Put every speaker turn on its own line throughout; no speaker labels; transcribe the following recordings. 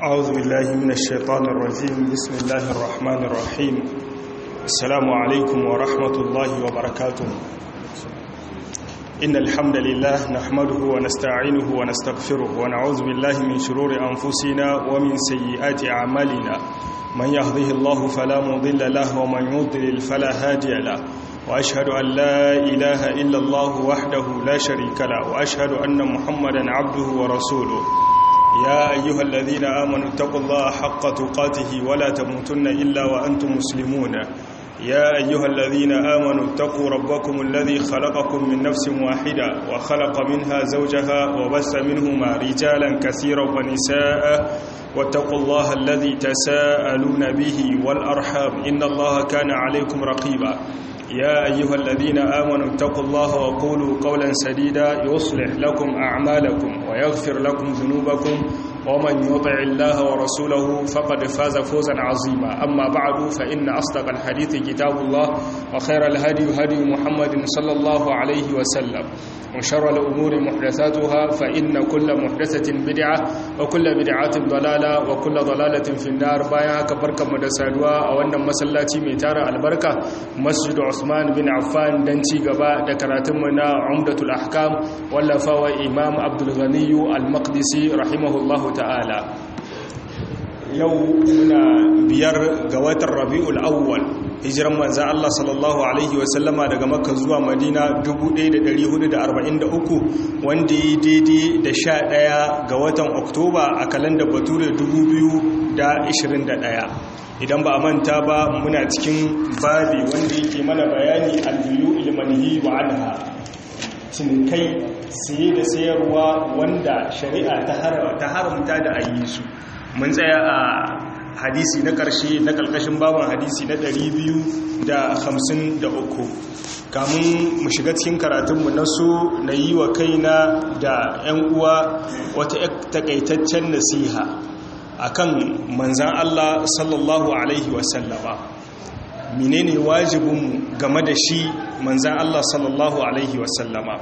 أعوذ بالله من الشيطان الرجيم بسم الله الرحمن الرحيم السلام عليكم ورحمة الله وبركاته إن الحمد لله نحمده ونستعينه ونستغفره ونعوذ بالله من شرور أنفسنا ومن سيئات أعمالنا من يهده الله فلا مضل له ومن يضلل فلا هادي له وأشهد أن لا إله إلا الله وحده لا شريك له وأشهد أن محمدا عبده ورسوله يا أيها الذين آمنوا اتقوا الله حق تقاته ولا تموتن إلا وأنتم مسلمون يا أيها الذين آمنوا اتقوا ربكم الذي خلقكم من نفس واحدة وخلق منها زوجها وبث منهما رجالا كثيرا ونساء واتقوا الله الذي تساءلون به والأرحام إن الله كان عليكم رقيبا يا أيها الذين آمنوا اتقوا الله وقولوا قولا سديدا يصلح لكم أعمالكم ويغفر لكم ذنوبكم ومن يطع الله ورسوله فقد فاز فوزا عظيما أما بعد فإن أصدق الحديث كتاب الله وخير الهدي هدي محمد صلى الله عليه وسلم وشر الأمور محدثاتها فإن كل محدثة بدعة وكل بدعة ضلالة وكل ضلالة في النار بايا كبركة مدسادوا أو أن مسلاتي ميتارة البركة مسجد عثمان بن عفان دنتي قباء دكراتمنا عمدة الأحكام واللفاوى إمام عبد الغني المقدسي رحمه الله ta'ala yau muna biyar ga watan rabi'ul awwal hijiran manzan Allah sallallahu alaihi wasallama daga makka zuwa madina 1443 wanda yi daidai da sha ɗaya ga watan oktoba a kalandar bature 2021 idan ba a manta ba muna cikin babi wanda yake mana bayani albiyu ilmanihi wa anha cinikai siye da sayarwa wanda shari'a ta haramta da ayi su mun tsaya a hadisi na ƙarshe na ƙarƙashin babban hadisi na 253 kamun mu shiga cikin karatunmu na so na yi wa kaina da 'yan uwa wata takaitaccen nasiha akan manzan Allah sallallahu alaihi wasallama menene wajibinmu game da shi manzan Allah sallallahu Alaihi wasallama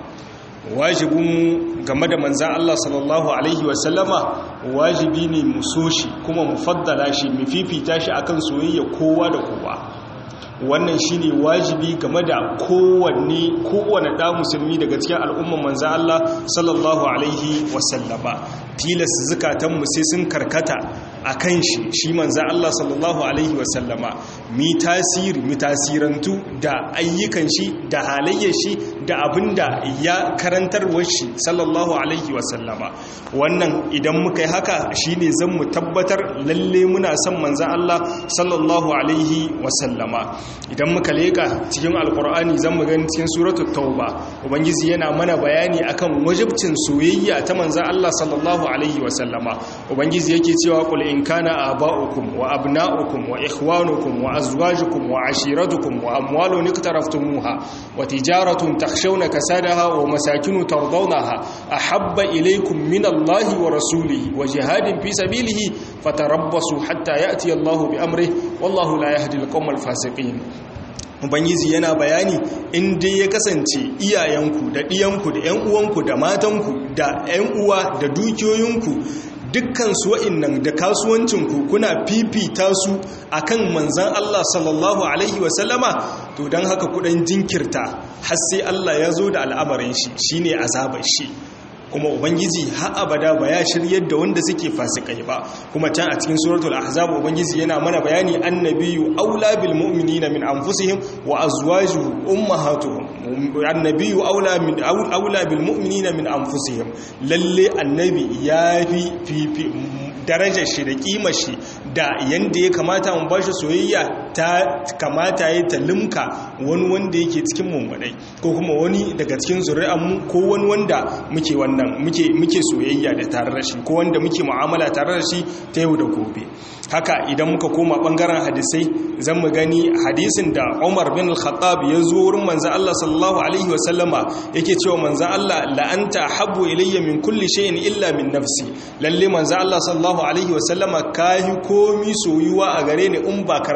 wajibinmu game da manzan Allah sallallahu Alaihi wasallama wajibi ne mu so shi kuma mu faddala shi mu fifita shi akan soyayya kowa da kowa wannan shine wajibi game da kowanne kowane da musulmi daga cikin al'umman manzan Allah sallallahu Alaihi wasallama tilas zukatanmu sai sun karkata a kan shi shi manzan Allah sallallahu Alaihi wasallama mi tasiri mi tasirantu da ayyukan shi da halayyar shi da abin da ya karantarwar shi sallallahu Alaihi wasallama wannan idan muka yi haka shi ne zan mu tabbatar lalle muna son manzan Allah sallallahu Alaihi wasallama idan muka leka cikin alkur'ani zan mu gani cikin suratul tauba ubangiji yana mana bayani akan wajibcin soyayya ta manzan Allah sallallahu alaihi wasallama ubangiji yake cewa qul in kana aba'ukum wa abna'ukum wa ikhwanukum wa azwajukum wa ashiratukum wa amwalun iktaraftumuha wa tijaratun takhshawna kasadaha wa masakinu tardawnaha ahabba ilaykum min Allahi wa rasulihi wa jihadin fi sabilihi fatarabbasu hatta ya'ti Allahu bi amrihi wallahu la yahdi al-qawmal fasiqin ubangiji yana bayani in dai ya kasance iyayenku da ɗiyanku da 'yan uwanku da matanku da 'yan uwa da dukiyoyinku dukkan su wa'innan da kasuwancinku kuna fifita su akan manzan Allah sallallahu alaihi wasallama to don haka kudan jinkirta har sai Allah ya zo da al'amarin shi shine azabar shi kuma ubangiji har abada ba ya shiryar da wanda suke fasikai ba kuma can a cikin suratul ahzab ubangiji yana mana bayani annabiyu aula bil mu'minina min anfusihim wa azwajuhu ummahatuhum annabiyu aula min aula bil mu'minina min anfusihim lalle annabi ya fi fi darajar shi da kimar shi da yanda ya kamata mu bashi soyayya ta kamata ya ta limka wani wanda yake cikin mummunai ko kuma wani daga cikin zuri'anmu ko wani wanda muke wannan muke muke soyayya da tare da shi ko wanda muke mu'amala tare da shi ta yau da gobe haka idan muka koma bangaren hadisai zan mu gani hadisin da Umar bin Al-Khattab ya zo wurin manzo Allah sallallahu alaihi wa sallama yake cewa manzo Allah la anta habbu ilayya min kulli shay'in illa min nafsi lalle manzo Allah sallallahu alaihi wa sallama kai komi soyuwa a gare ni in ba karan kaina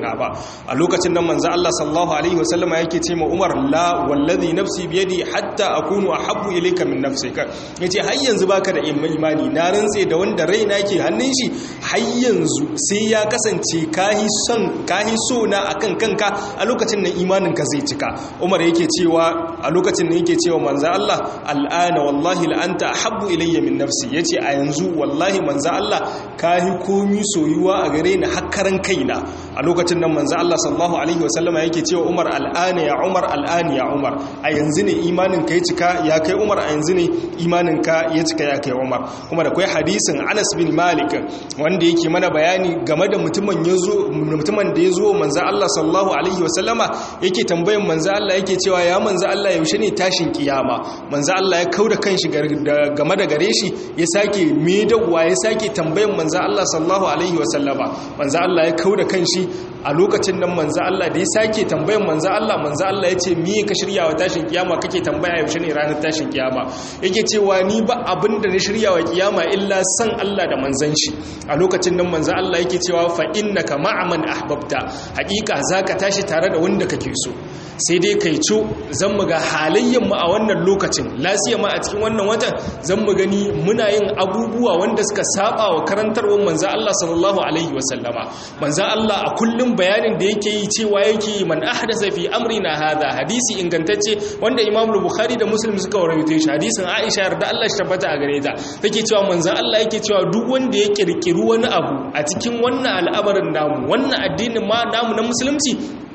cika ba a lokacin nan manzo Allah sallallahu alaihi wasallama yake ce ma Umar la wallazi nafsi biyadi hatta akunu ahabbu ilayka min nafsika yace har yanzu baka da imani na rantse da wanda raina yake hannun shi har yanzu sai ya kasance kahi son kahi so na akan kanka a lokacin nan imanin ka zai cika Umar yake cewa a lokacin nan yake cewa manzo Allah al'ana wallahi la anta ahabbu ilayya min nafsi yace a yanzu wallahi manzo Allah kahi komi soyuwa a gare ni hakkaran kaina a lokacin nan manzo Allah sallallahu alaihi wasallama yake cewa Umar al'ana ya Umar al'ana ya Umar a yanzu ne imanin ka ya cika ya kai Umar a yanzu ne imanin ka ya cika ya kai Umar kuma da kai hadisin Anas bin Malik wanda yake mana bayani game da mutumin yazo mutumin da yazo manzo Allah sallallahu alaihi wasallama yake tambayan manzo Allah yake cewa ya manzo Allah yaushe ne tashin kiyama manzo Allah ya kauda kanshi game da gare shi ya sake medawa ya sake tambayan manzo Allah sallallahu alaihi wasallama manzo Allah ya kauda kanshi a lokacin nan manzo Allah da ya sake tambayan manzo Allah manzo Allah ya ce me ka shirya wa tashin kiyama kake tambaya yaushe ne ranar tashin kiyama yake cewa ni ba abin da na shirya wa kiyama illa san Allah da manzon shi a lokacin nan manzo Allah yake cewa fa innaka ma'aman ahbabta hakika zaka tashi tare da wanda kake so sai dai kai co zan mu ga halayyar mu a wannan lokacin lasiya ma a cikin wannan watan zan mu gani muna yin abubuwa wanda suka saba wa karantarwar manzo Allah sallallahu alaihi wasallama manzo Allah a kullum bayanin da yake yi cewa yake man ahdasa fi amrina hadha hadisi ingantacce wanda Imam Bukhari da Muslim suka rawaito shi hadisin Aisha yarda Allah shi tabbata a gare ta take cewa manzo Allah yake cewa duk wanda ya kirkiri wani abu a cikin wannan al'amarin namu wannan addinin ma namu na musulunci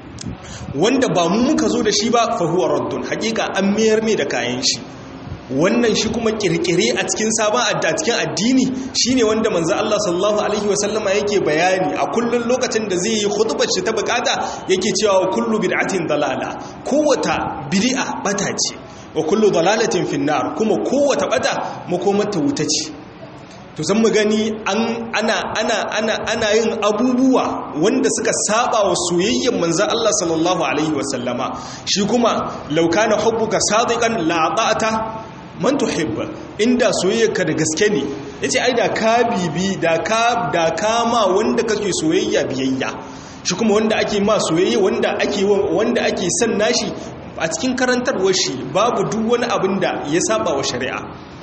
wanda ba mu muka zo da shi ba fa huwa raddun hakika an mayar mai da kayan shi wannan shi kuma kirkire a cikin sabon a cikin addini shine wanda manzo Allah sallallahu alaihi wasallama yake bayani a kullun lokacin da zai yi khutbar shi ta bukata yake cewa kullu bid'atin dalala kowata bid'a bata ce wa kullu dalalatin finnar kuma kowata bata makomar ta wuta ce to zan mu gani an ana ana ana ana yin abubuwa wanda suka saba wa soyayyen manzo Allah sallallahu alaihi wasallama shi kuma law kana hubbuka sadiqan la ata'ata man tuhibba inda soyayyarka da gaske ne yace ai da ka bibi da ka da kama wanda kake soyayya biyayya shi kuma wanda ake ma soyayya wanda ake wanda ake son nashi a cikin karantarwar shi babu duk wani abin da ya saba wa shari'a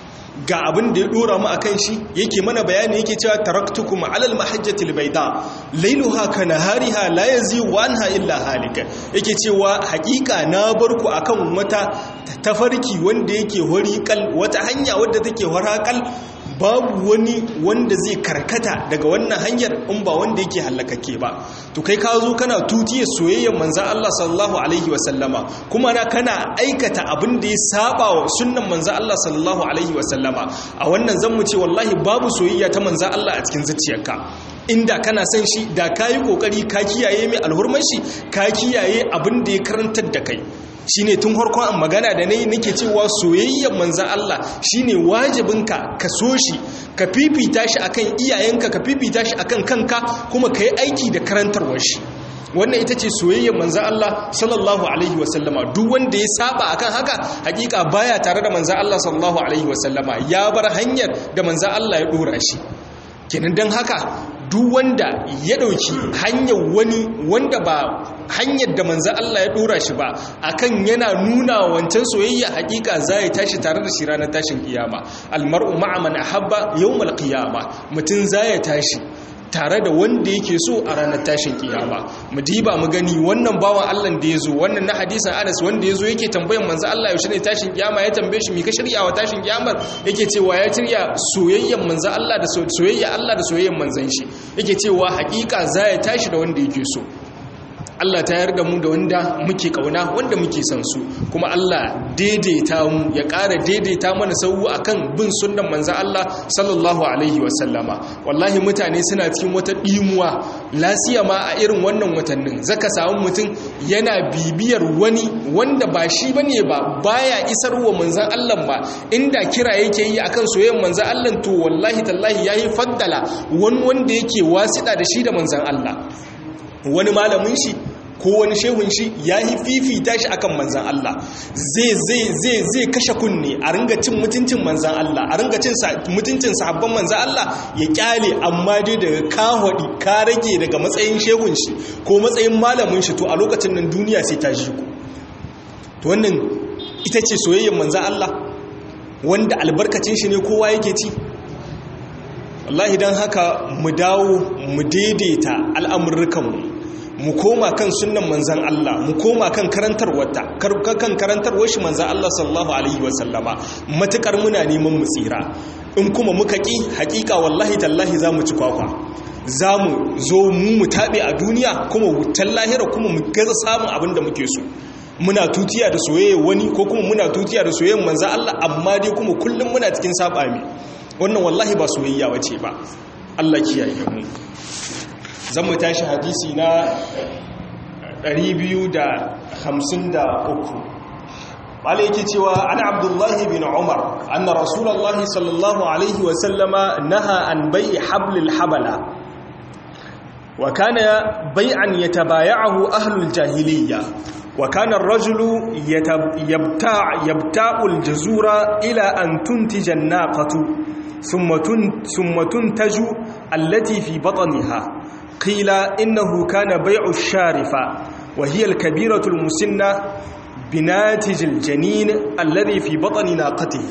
ga abin da ya dora mu akan shi yake mana bayani yake cewa taraktukum alal mahajjatil bayda lailuha kanahariha la yazigu anha illa halika yake cewa hakika na barku akan wata tafarki wanda yake horiƙal wata hanya wadda take horakal babu wani wanda zai karkata daga wannan hanyar in ba wanda yake hallakake ba to kai ka zo kana tutiyar soyayyar manzan Allah sallallahu alaihi wasallama kuma na kana aikata abin da ya saba wa sunnan manzan Allah sallallahu alaihi wasallama a wannan zan mu ce wallahi babu soyayya ta manzan Allah a cikin zuciyarka inda kana son shi da ka yi kokari ka kiyaye mai alhurman shi ka kiyaye abin da ya karantar da kai shine tun harkon magana da nayi nake cewa soyayyar manzan Allah shine wajibinka ka so shi ka fifita shi akan iyayenka ka fifita shi akan kanka kuma ka yi aiki da karantarwar shi wannan ita ce soyayyar manzan Allah sallallahu alaihi wasallama duk wanda ya saba akan haka hakika baya tare da manzan Allah sallallahu alaihi wasallama ya bar hanyar da manzan Allah ya dora shi kenan don haka duk wanda ya ɗauki hanyar wani wanda ba hanyar da manzan Allah ya ɗora shi ba akan yana nuna wancan soyayya hakika za ya tashi tare da shi ranar tashin kiyama almar'u ma'aman ahabba yawmal qiyama mutum za ya tashi tare da wanda yake so a ranar tashin kiyama mu diba mu gani wannan bawan Allah da yazo wannan na hadisin Anas wanda yazo yake tambayan manzo Allah yaushe ne tashin kiyama ya tambaye shi me ka shirya wa tashin kiyamar yake cewa ya shirya soyayyen manzo Allah da soyayya Allah da soyayyen manzon shi yake cewa hakika za ya tashi da wanda yake so Allah ta yarda mu da wanda muke kauna wanda muke son su kuma Allah daidaita mu ya ƙara daidaita mana sauwu akan bin sunnan manzon Allah sallallahu alaihi wasallama wallahi mutane suna cikin wata dimuwa lasiya ma a irin wannan watannin zaka samu mutum yana bibiyar wani wanda ba shi bane ba baya isarwa manzon Allah ba inda kira yake yi akan soyayyen manzon Allah to wallahi tallahi yayi faddala wani wanda yake wasida da shi da manzon Allah wani malamin shi ko wani shehun shi ya yi fifita shi akan manzan Allah zai kashe kunne a ringa cin mutuncin manzan Allah a ringa cin mutuncin sahabban manzan Allah ya kyale amma dai daga kahwadi ka rage daga matsayin shehun shi ko matsayin malamin shi to a lokacin nan duniya sai ta shi ku to wannan ita ce soyayyar manzan Allah wanda albarkacin shi ne kowa yake ci wallahi don haka mu dawo mu daidaita al'amurrukanmu mu koma kan sunan manzan Allah mu koma kan karantarwata kan karantarwar shi manzan Allah sallallahu alaihi wasallama matukar muna neman mu tsira in kuma muka ƙi hakika wallahi tallahi za mu ci kwakwa za mu zo mu mu taɓe a duniya kuma wutan lahira kuma mu gaza samun abin da muke so muna tutiya da soyayya wani ko kuma muna tutiya da soyayyar manzan Allah amma dai kuma kullum muna cikin saɓami wannan wallahi ba soyayya bace ba Allah kiyaye mu zan mu tashi hadisi na 253 wale yake cewa ana abdullahi bin umar anna rasulullahi sallallahu alaihi wa sallama naha an bai'i hablil habala wa kana bai'an yatabaya'ahu ahlul jahiliyya wa kana ar-rajulu yabta' yabta'u al-jazura ila an tuntija an-naqatu ثم ثم تنتج التي في بطنها قيل إنه كان بيع الشارفة وهي الكبيرة المسنة بناتج الجنين الذي في بطن ناقته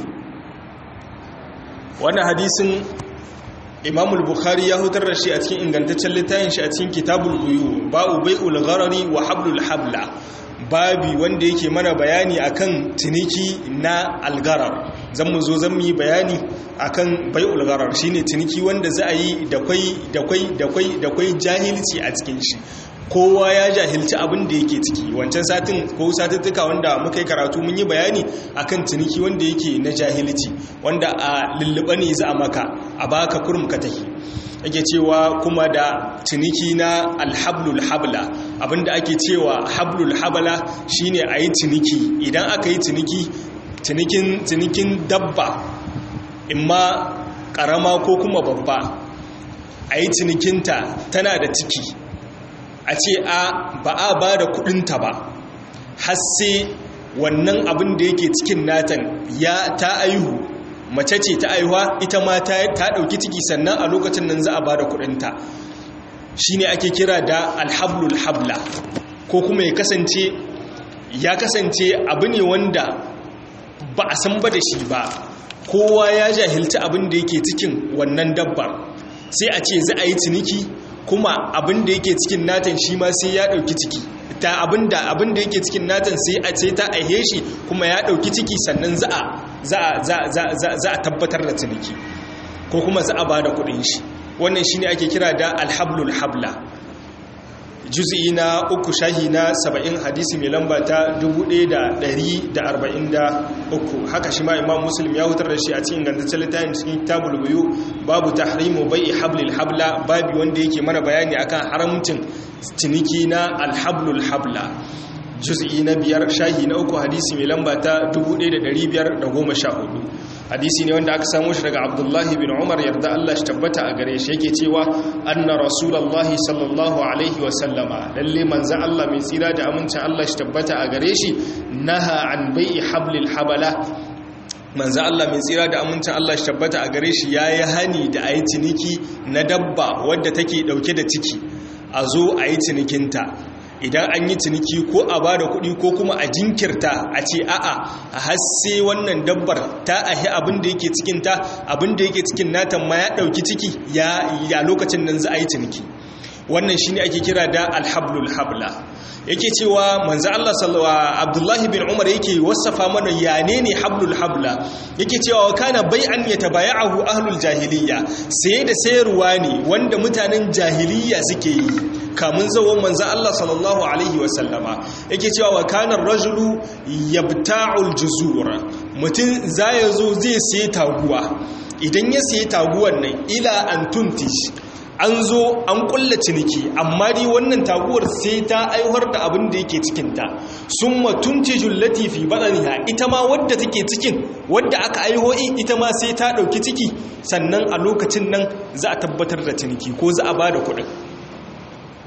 وانا حديث إمام البخاري يهدر الشيء أتكين إن كانت تشلتين شأتين كتاب الغيو باء بيع الغرر وحبل الحبل babi wanda yake mana bayani akan ciniki na algarar zan mu zo zan yi bayani akan bai ulgarar shine ciniki wanda za a yi da kwai da kwai da kwai da kwai jahilci a cikin shi kowa ya jahilci abin da yake ciki wancan satin ko satuttuka wanda muka yi karatu mun yi bayani akan ciniki wanda yake na jahilci wanda a lulluɓa ne za a maka a baka kurum ka tahi ake cewa kuma da ciniki na alhablul habla abinda ake cewa hablul habla shine a yi ciniki idan aka yi ciniki cinikin cinikin dabba imma karama ko kuma babba a yi cinikinta tana da ciki a ce a ba a ba da kudinta ba har sai wannan abin da yake cikin natan ya ta aihu mace ce ta aihuwa ita ma ta ɗauki ciki sannan a lokacin nan za a ba da kudinta shi ne ake kira da alhablul habla ko kuma ya kasance ya kasance abu ne wanda ba a san ba da shi ba kowa ya jahilci abin da yake cikin wannan dabba sai a ce za a yi ciniki kuma abin da yake cikin natan shi ma sai ya ɗauki ciki ta abin da abin da yake cikin natan sai a ce ta aihe shi kuma ya ɗauki ciki sannan za a tabbatar da ciniki ko kuma za a ba da kuɗin shi wannan shine ake kira da alhablul habla juz'i na uku shahi na saba'in hadisi mai lamba ta 1143 haka shi ma imam muslim ya hutar da shi a cikin gantaccen littafin cikin tabul buyu babu tahrimu bai'i hablil habla babi wanda yake mana bayani akan haramcin ciniki na alhablul habla juz'i na biyar shahi na uku hadisi mai lamba ta 1514 hadisi ne wanda aka samu shi daga abdullahi bin umar yarda Allah shi tabbata a gare shi yake cewa anna rasulullahi sallallahu alaihi wasallama lalle manzan Allah mai tsira da amincin Allah shi tabbata a gare shi naha an bai'i hablil habala manzan Allah mai tsira da amincin Allah shi tabbata a gare shi yayi hani da ayi ciniki na dabba wadda take dauke da ciki a zo a yi cinikinta idan an yi ciniki ko a ba da kuɗi ko kuma a jinkirta a ce a'a a hasse wannan dabbar ta ahi abin da yake cikinta abin da yake cikin natan ma ya ɗauki ciki ya lokacin nan za a yi ciniki wannan shi ne ake kira da alhablul habla yake cewa manzo Allah sallallahu Abdullahi bin Umar yake wasafa mana yane ne hablul habla yake cewa kana bai'an yatabaya'ahu ahlul jahiliyya sai da sayarwa ne wanda mutanen jahiliyya suke yi kamun zawon manzo Allah sallallahu alaihi wasallama yake cewa wa kana rajulu yabta'ul juzur mutum zai zo zai sayi taguwa idan ya sayi taguwar nan ila an tuntish an zo an kulla ciniki amma dai wannan taguwar sai ta aiwar da abin da yake cikinta sun matunci jullati fi baɗaniha ita ma wadda take cikin wadda aka aiho ita ma sai ta ɗauki ciki sannan a lokacin nan za a tabbatar da ciniki ko za a ba da kuɗin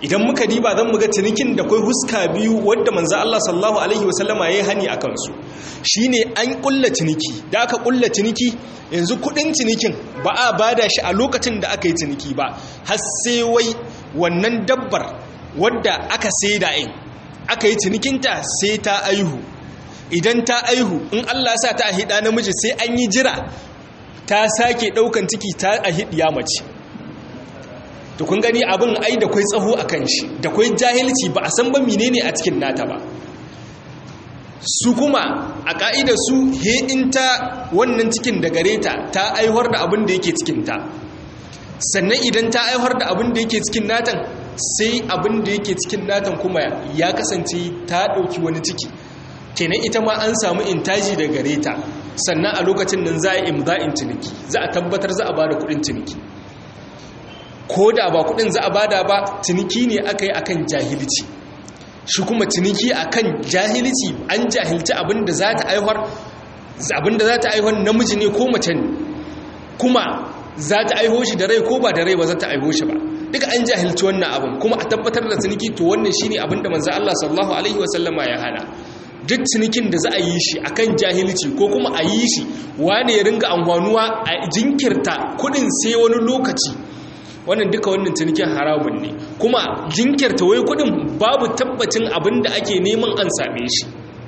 idan muka diba zan muga cinikin da kai huska biyu wadda manzo Allah sallallahu alaihi wasallama yayi hani akan su shine an kulla ciniki da aka kulla ciniki yanzu kudin cinikin ba a bada shi a lokacin da aka yi ciniki ba har sai wai wannan dabbar wadda aka saida in aka yi cinikinta sai ta aihu idan ta aihu in Allah sa ta ahida namiji sai an yi jira ta sake daukan ciki ta ahidiya mace to kun gani abin ai da kwai tsaho a kan shi da kwai jahilci ba a san ba menene a cikin nata ba su kuma a ka'idar su he in ta wannan cikin da gare ta ta aihuwar da abin da yake cikin ta sannan idan ta aihuwar da abin da yake cikin natan sai abin da yake cikin natan kuma ya kasance ta ɗauki wani ciki kenan ita ma an samu intaji da gare ta sannan a lokacin nan za a imza'in ciniki za a tabbatar za a ba da kuɗin ciniki ko da ba kudin za a bada ba ciniki ne aka yi akan jahilci shi kuma ciniki akan jahilci an jahilci abinda za ta aihuwar abinda za ta aihuwar namiji ne ko mace ne kuma za ta aiho shi da rai ko ba da rai ba za ta aiho shi ba duka an jahilci wannan abin kuma a tabbatar da ciniki to wannan shine abinda manzo Allah sallallahu alaihi wasallama ya hana duk cinikin da za a yi shi akan jahilci ko kuma a yi shi wane ya ringa amfanuwa a jinkirta kudin sai wani lokaci wannan duka wannan cinikin haramun ne kuma jinkirta wai kudin babu tabbacin abin da ake neman an same shi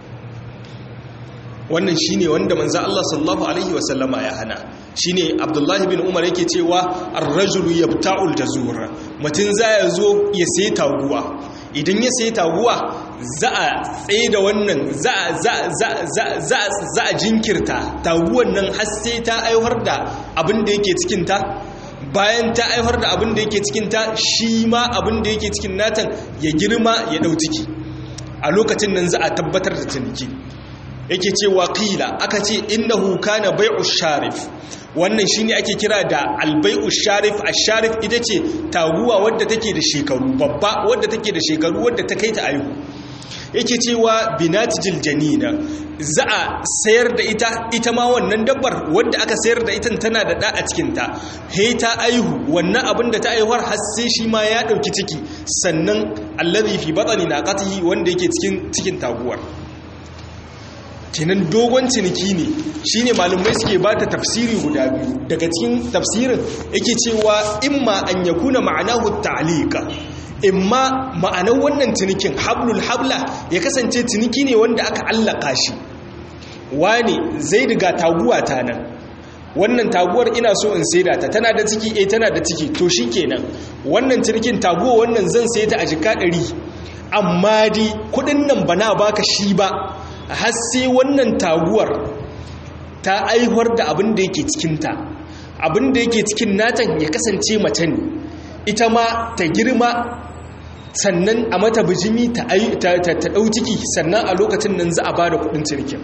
wannan shine wanda manzo Allah sallallahu alaihi wasallama ya hana shine Abdullahi bin Umar yake cewa ar-rajulu yabta'ul jazur mutun ya zo ya sai taguwa idan ya sai taguwa za a tsaye da wannan za a jinkirta taguwan nan har sai ta aiwar da abin da yake cikinta bayan ta aiwar da abin da yake cikinta shi ma abin da yake cikin natan ya girma ya ɗau ciki a lokacin nan za a tabbatar da ciniki yake cewa qila aka ce innahu kana bai'u sharif wannan shine ake kira da albai'u sharif ash-sharif ita ce taguwa wadda take da shekaru babba wadda take da shekaru wadda ta kai ta aihu yake cewa binatijil janina za a sayar da ita ita ma wannan dabbar wadda aka sayar da ita tana da da a cikin ta he ta aihu wannan abin da ta aihuwar har sai shi ma ya dauki ciki sannan allazi fi batni naqatihi wanda yake cikin cikin taguwar kenan dogon ciniki ne shine malumai suke ba ta tafsiri guda biyu daga cikin tafsirin yake cewa imma an yakuna ma'anahu ta'liqa imma ma'anar wannan cinikin hablul habla ya kasance ciniki ne wanda aka allaka shi wani zai riga taguwa ta nan wannan taguwar ina so in saida ta tana da ciki eh tana da ciki to shikenan wannan cinikin taguwa wannan zan sai ta a jika 100 amma di kudin nan bana baka shi ba har sai wannan taguwar ta aihuwar da abin da yake cikinta abin da yake cikin natan ya kasance mace ne ita ma ta girma sannan a mata bijimi ta ɗau ciki sannan a lokacin nan za a ba da kudin cinikin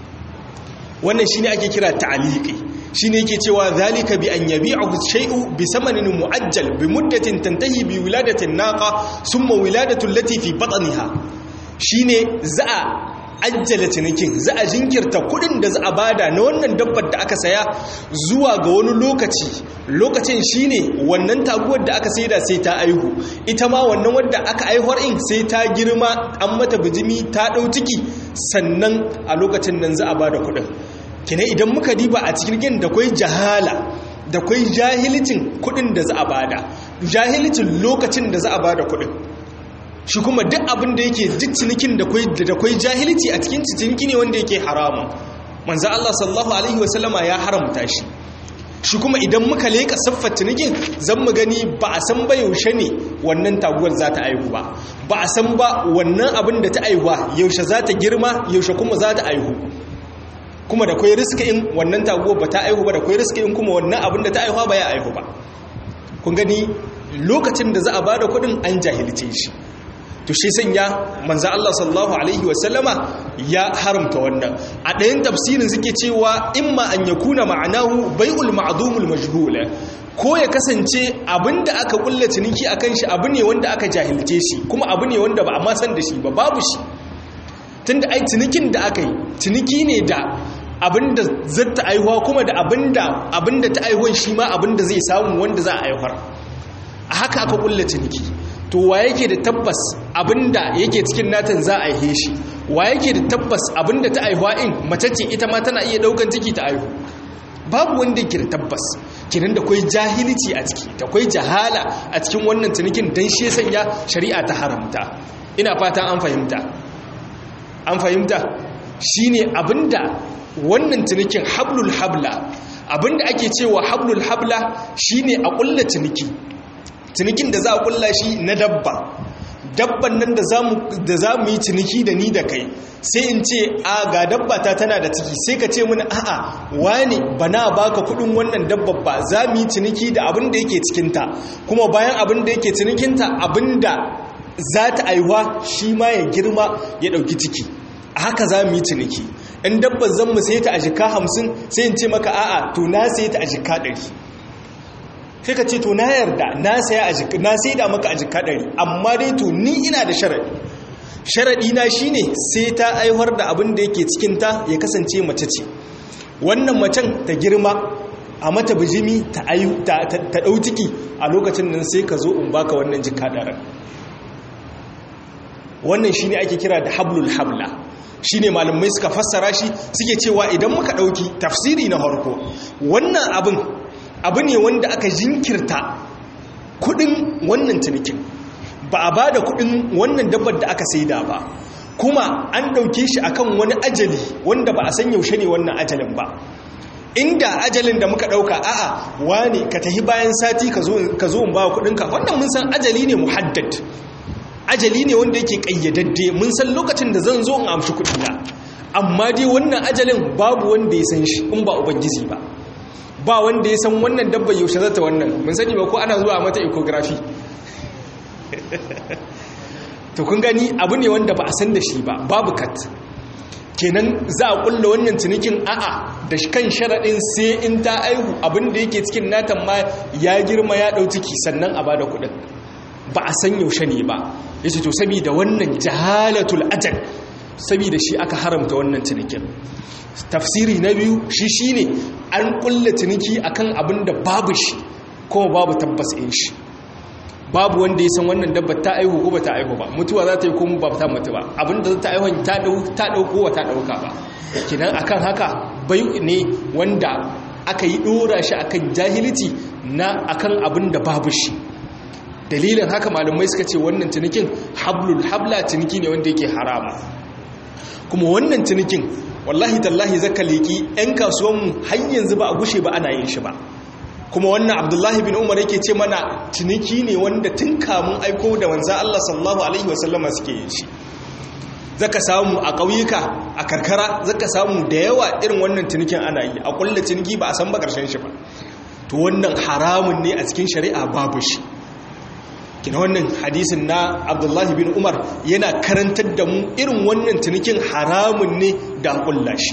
wannan shi ne ake kira ta'aliki shi ne yake cewa zalika bi an yabi a shai'u bi samanin mu'ajjal bi muddatin tantahi bi wiladatin naqa summa wiladatun latifi batsaniha shi ne za a ajjala cinikin za a jinkirta kudin da za a bada na wannan dabbar da aka saya zuwa ga wani lokaci lokacin shine wannan taguwar da aka saida sai ta aihu ita ma wannan wadda aka aihuwar in sai ta girma an mata bijimi ta dau ciki sannan a lokacin nan za a bada kudin kina idan muka diba a cikin da kwai jahala da kwai jahilcin kudin da za a bada jahilcin lokacin da za a bada kudin shi kuma duk abin da yake duk cinikin da kwai jahilci a cikin ciniki ne wanda yake haramun manzo Allah sallallahu alaihi wasallama ya haramta shi shi kuma idan muka leka siffar cinikin zan mu gani ba a san ba yaushe ne wannan taguwar za ta aihu ba ba a san ba wannan abin da ta aihuwa yaushe za ta girma yaushe kuma za ta aihu kuma da kwai riska in wannan taguwar ba ta aihu ba da kwai riska in kuma wannan abin da ta aihuwa ba ya aihu ba kun gani lokacin da za a bada kuɗin an jahilce shi to shi sanya manzo Allah sallallahu alaihi wasallama ya haramta wannan a ɗayan tafsirin suke cewa imma an yakuna ma'anahu bai'ul ma'dumul majhul ko ya kasance abinda aka kulla ciniki akan shi abu ne wanda aka jahilce shi kuma abu ne wanda ba a ma san da shi ba babu shi tunda ai cinikin da aka yi ciniki ne da abinda zata aihuwa kuma da abinda abinda ta aihuwan shi ma abinda zai samu wanda za a aihuwar a haka aka kulla ciniki to wa yake da tabbas abinda yake cikin natan za a aihe shi wa yake da tabbas abinda ta aihuwa in mace ce ita ma tana iya daukan ciki ta aihu babu wanda yake da tabbas kinan da kwai jahilci a ciki da kwai jahala a cikin wannan cinikin dan shi sanya shari'a ta haramta ina fata an fahimta an fahimta shine abinda wannan cinikin hablul habla abinda ake cewa hablul habla shine a kulla ciniki cinikin da za a kulla shi na dabba dabban nan da za mu yi ciniki da ni da kai sai in ce a ga dabba ta tana da ciki sai ka ce mini a'a wani ba na baka kudin wannan dabba ba za mu yi ciniki da abin da yake cikinta kuma bayan abin da yake cinikinta abin da za ta aiwa shi ma ya girma ya ɗauki ciki a haka za mu yi ciniki in dabbar zan mu sai ta a jika hamsin sai in ce maka a'a to na sai ta a jika ɗari sai ka ce to na yarda na saya a jika na sai da maka a jika ɗari amma dai to ni ina da sharaɗi sharaɗi na shine sai ta aihuwar da abin da yake cikinta ya kasance mace ce wannan macen ta girma a mata bijimi ta ɗau ciki a lokacin nan sai ka zo in baka wannan jika ɗarar wannan shine ake kira da hablul habla shine malamai suka fassara shi suke cewa idan muka ɗauki tafsiri na harko wannan abin abu ne wanda aka jinkirta kudin wannan cinikin ba a ba da kudin wannan dabbar da aka saida ba kuma an ɗauke shi akan wani ajali wanda ba a san yaushe ne wannan ajalin ba inda ajalin da muka ɗauka a'a wane ka tahi bayan sati ka zo in ba kudinka wannan mun san ajali ne muhaddad ajali ne wanda yake ƙayyadadde mun san lokacin da zan zo in amshi kudina amma dai wannan ajalin babu wanda ya san shi in ba ubangiji ba ba wanda ya san wannan dabba yaushe zata wannan mun sani ba ko ana zuwa mata ecography to kun gani abu ne wanda ba a san da shi ba babu kat kenan za a kulla wannan cinikin a'a da kan sharaɗin sai in ta aihu abin da yake cikin natan ma ya girma ya ɗau ciki sannan a bada kuɗin ba a san yaushe ne ba ya ce to saboda wannan jahalatul ajal saboda shi aka haramta wannan cinikin tafsiri na biyu shi shine an kulla ciniki akan abin da babu shi kuma babu tabbas in shi babu wanda ya san wannan dabba ta aihu ko ba ta aihu ba mutuwa za ta yi kuma ba ta mutu ba abin da ta aihu ta ta dauko wa ta dauka ba kinan akan haka bai ne wanda aka yi dora shi akan jahilci na akan abin da babu shi dalilin haka malamai suka ce wannan cinikin hablul habla ciniki ne wanda yake harama kuma wannan cinikin wallahi tallahi zaka leki yan kasuwanmu har yanzu ba a gushe ba ana yin shi ba kuma wannan abdullahi bin umar yake ce mana ciniki ne wanda tun kamun aiko da wanzan Allah sallallahu alaihi wasallama suke yin shi zaka samu a ƙauyuka a karkara zaka samu da yawa irin wannan cinikin ana yi a kulle ciniki ba a san ba ƙarshen shi ba to wannan haramun ne a cikin shari'a babu shi kina wannan hadisin na abdullahi bin umar yana karantar da mu irin wannan cinikin haramun ne da kulla shi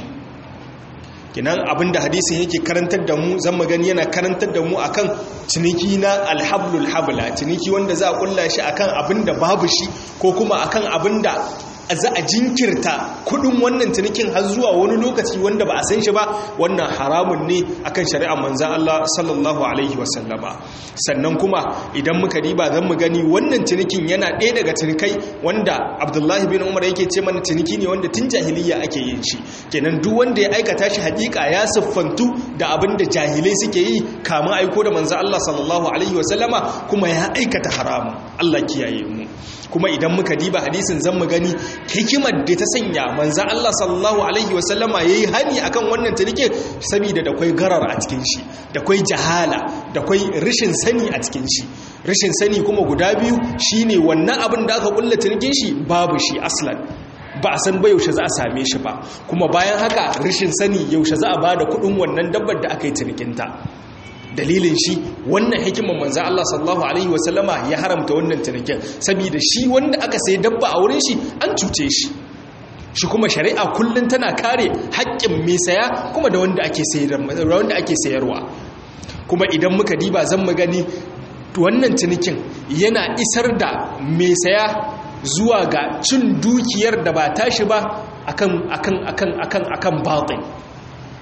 kinan abinda hadisin yake karantar da mu zan magani yana karantar da mu akan ciniki na alhablul habla ciniki wanda za a kulla shi akan abinda babu shi ko kuma akan abinda za a jinkirta kudin wannan cinikin har zuwa wani lokaci wanda ba a san shi ba wannan haramun ne akan shari'ar manzan Allah sallallahu alaihi wasallama sannan kuma idan muka riba zan mu gani wannan cinikin yana ɗaya daga cinikai wanda abdullahi bin umar yake ce mana ciniki ne wanda tun jahiliya ake yin shi kenan duk wanda ya aikata shi hakika ya siffantu da abin da jahilai suke yi kamun aiko da manzan Allah sallallahu alaihi wasallama kuma ya aikata haramun Allah kiyaye mu kuma idan muka diba hadisin zan mu gani hikimar da ta sanya manzan Allah sallallahu alaihi wasallama yayi hani akan wannan cinike saboda da kwai garar a cikin shi da kwai jahala da kwai rashin sani a cikin shi rashin sani kuma guda biyu shine wannan abin da aka kulla cinikin shi babu shi aslan ba a san ba yaushe za a same shi ba kuma bayan haka rashin sani yaushe za a bada kudin wannan dabbar da aka yi cinikinta dalilin shi wannan hikimar manzan Allah sallallahu Alaihi wasallama ya haramta wannan cinikin saboda shi wanda aka sai dabba a wurin shi an cuce shi shi kuma shari'a kullum tana kare haƙƙin mai saya kuma da wanda ake sayarwa kuma idan muka diba zan mu gani wannan cinikin yana isar da mai saya zuwa ga cin dukiyar da ba tashi ba akan akan akan akan akan batin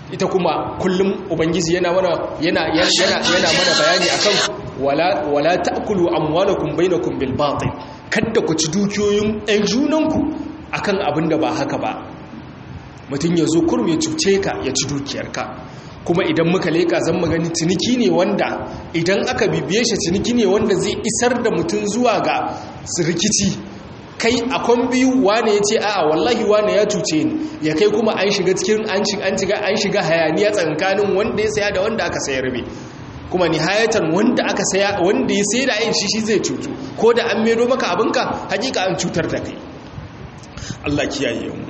ita kuma kullum ubangiji yana mana yana yana yana mana bayani akan wala wala ta'kulu amwalakum bainakum bil batil kada ku ci dukiyoyin ɗan junanku akan abin da ba haka ba mutum ya zo kurum ya cuce ka ya ci dukiyarka kuma idan muka leka zan magani ciniki ne wanda idan aka bibiye shi ciniki ne wanda zai isar da mutum zuwa ga rikici kai akon biyu wane ya ce a'a wallahi wane ya cuce ni ya kai kuma an shiga cikin an shiga an shiga hayaniya tsakanin wanda ya saya da wanda aka sayar be kuma nihayatan wanda aka saya wanda ya sai da yin shi shi zai cutu ko da an medo maka abinka hakika an cutar da kai Allah kiyaye mu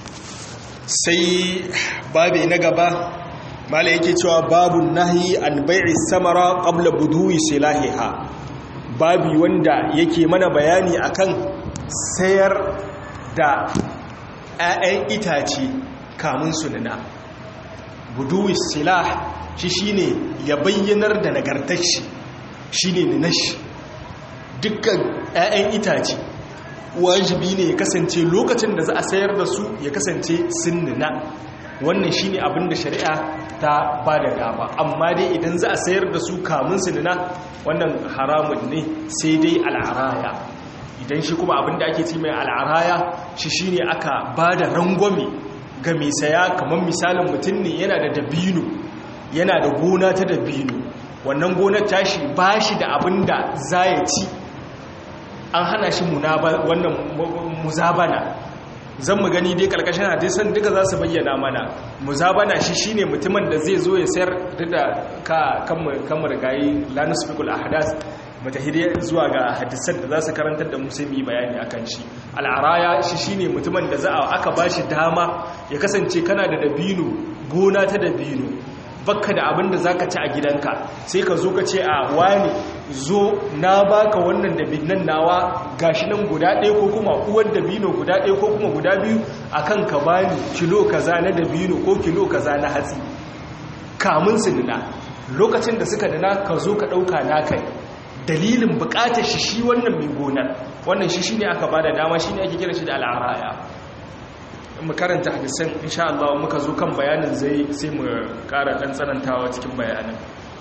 sai babe na gaba mala yake cewa babu nahi an bai'i samara qabla buduwi silahiha babi wanda yake mana bayani akan sayar da 'ya'yan itace kamun su nuna buduwi silah shi shine ya bayyanar da nagartar shi shine ninashi dukkan 'ya'yan itace wajibi ne ya kasance lokacin da za a sayar da su ya kasance sun nuna wannan shine abin da shari'a ta ba da dama amma dai idan za a sayar da su kamun su nuna wannan haramun ne sai dai al'araya idan shi kuma abin da ake ci mai al'araya shi shine aka ba da rangwame ga mai saya kamar misalin mutum ne yana da dabino yana da gona ta dabino wannan gonar tashi ba shi da abin da za ya ci an hana shi wannan muzabana zan mu gani dai karkashin hadisan duka za su bayyana mana muzabana shi shine mutumin da zai zo ya sayar da ka kamar gayi lanus fikul ahdas matahiriya zuwa ga hadisan da za su karantar da musulmi bayani akan shi al'araya shi shine mutumin da za a aka bashi dama ya kasance kana da dabino gona ta dabino bakka da abin da za ka ci a gidanka sai ka zo ka ce a wani zo na baka wannan dabinan nawa gashi nan guda ɗaya ko kuma uwar dabino guda ɗaya ko kuma guda biyu akan ka bani kilo kaza na dabino ko kilo kaza na hatsi kamun su nuna lokacin da suka nuna ka zo ka ɗauka na kai dalilin buƙatar shi shi wannan mai gonar wannan shi shine aka bada dama shine ake kira shi da al'araya mu karanta hadisan insha Allah muka zo kan bayanin zai sai mu ƙara dan tsanantawa cikin bayanin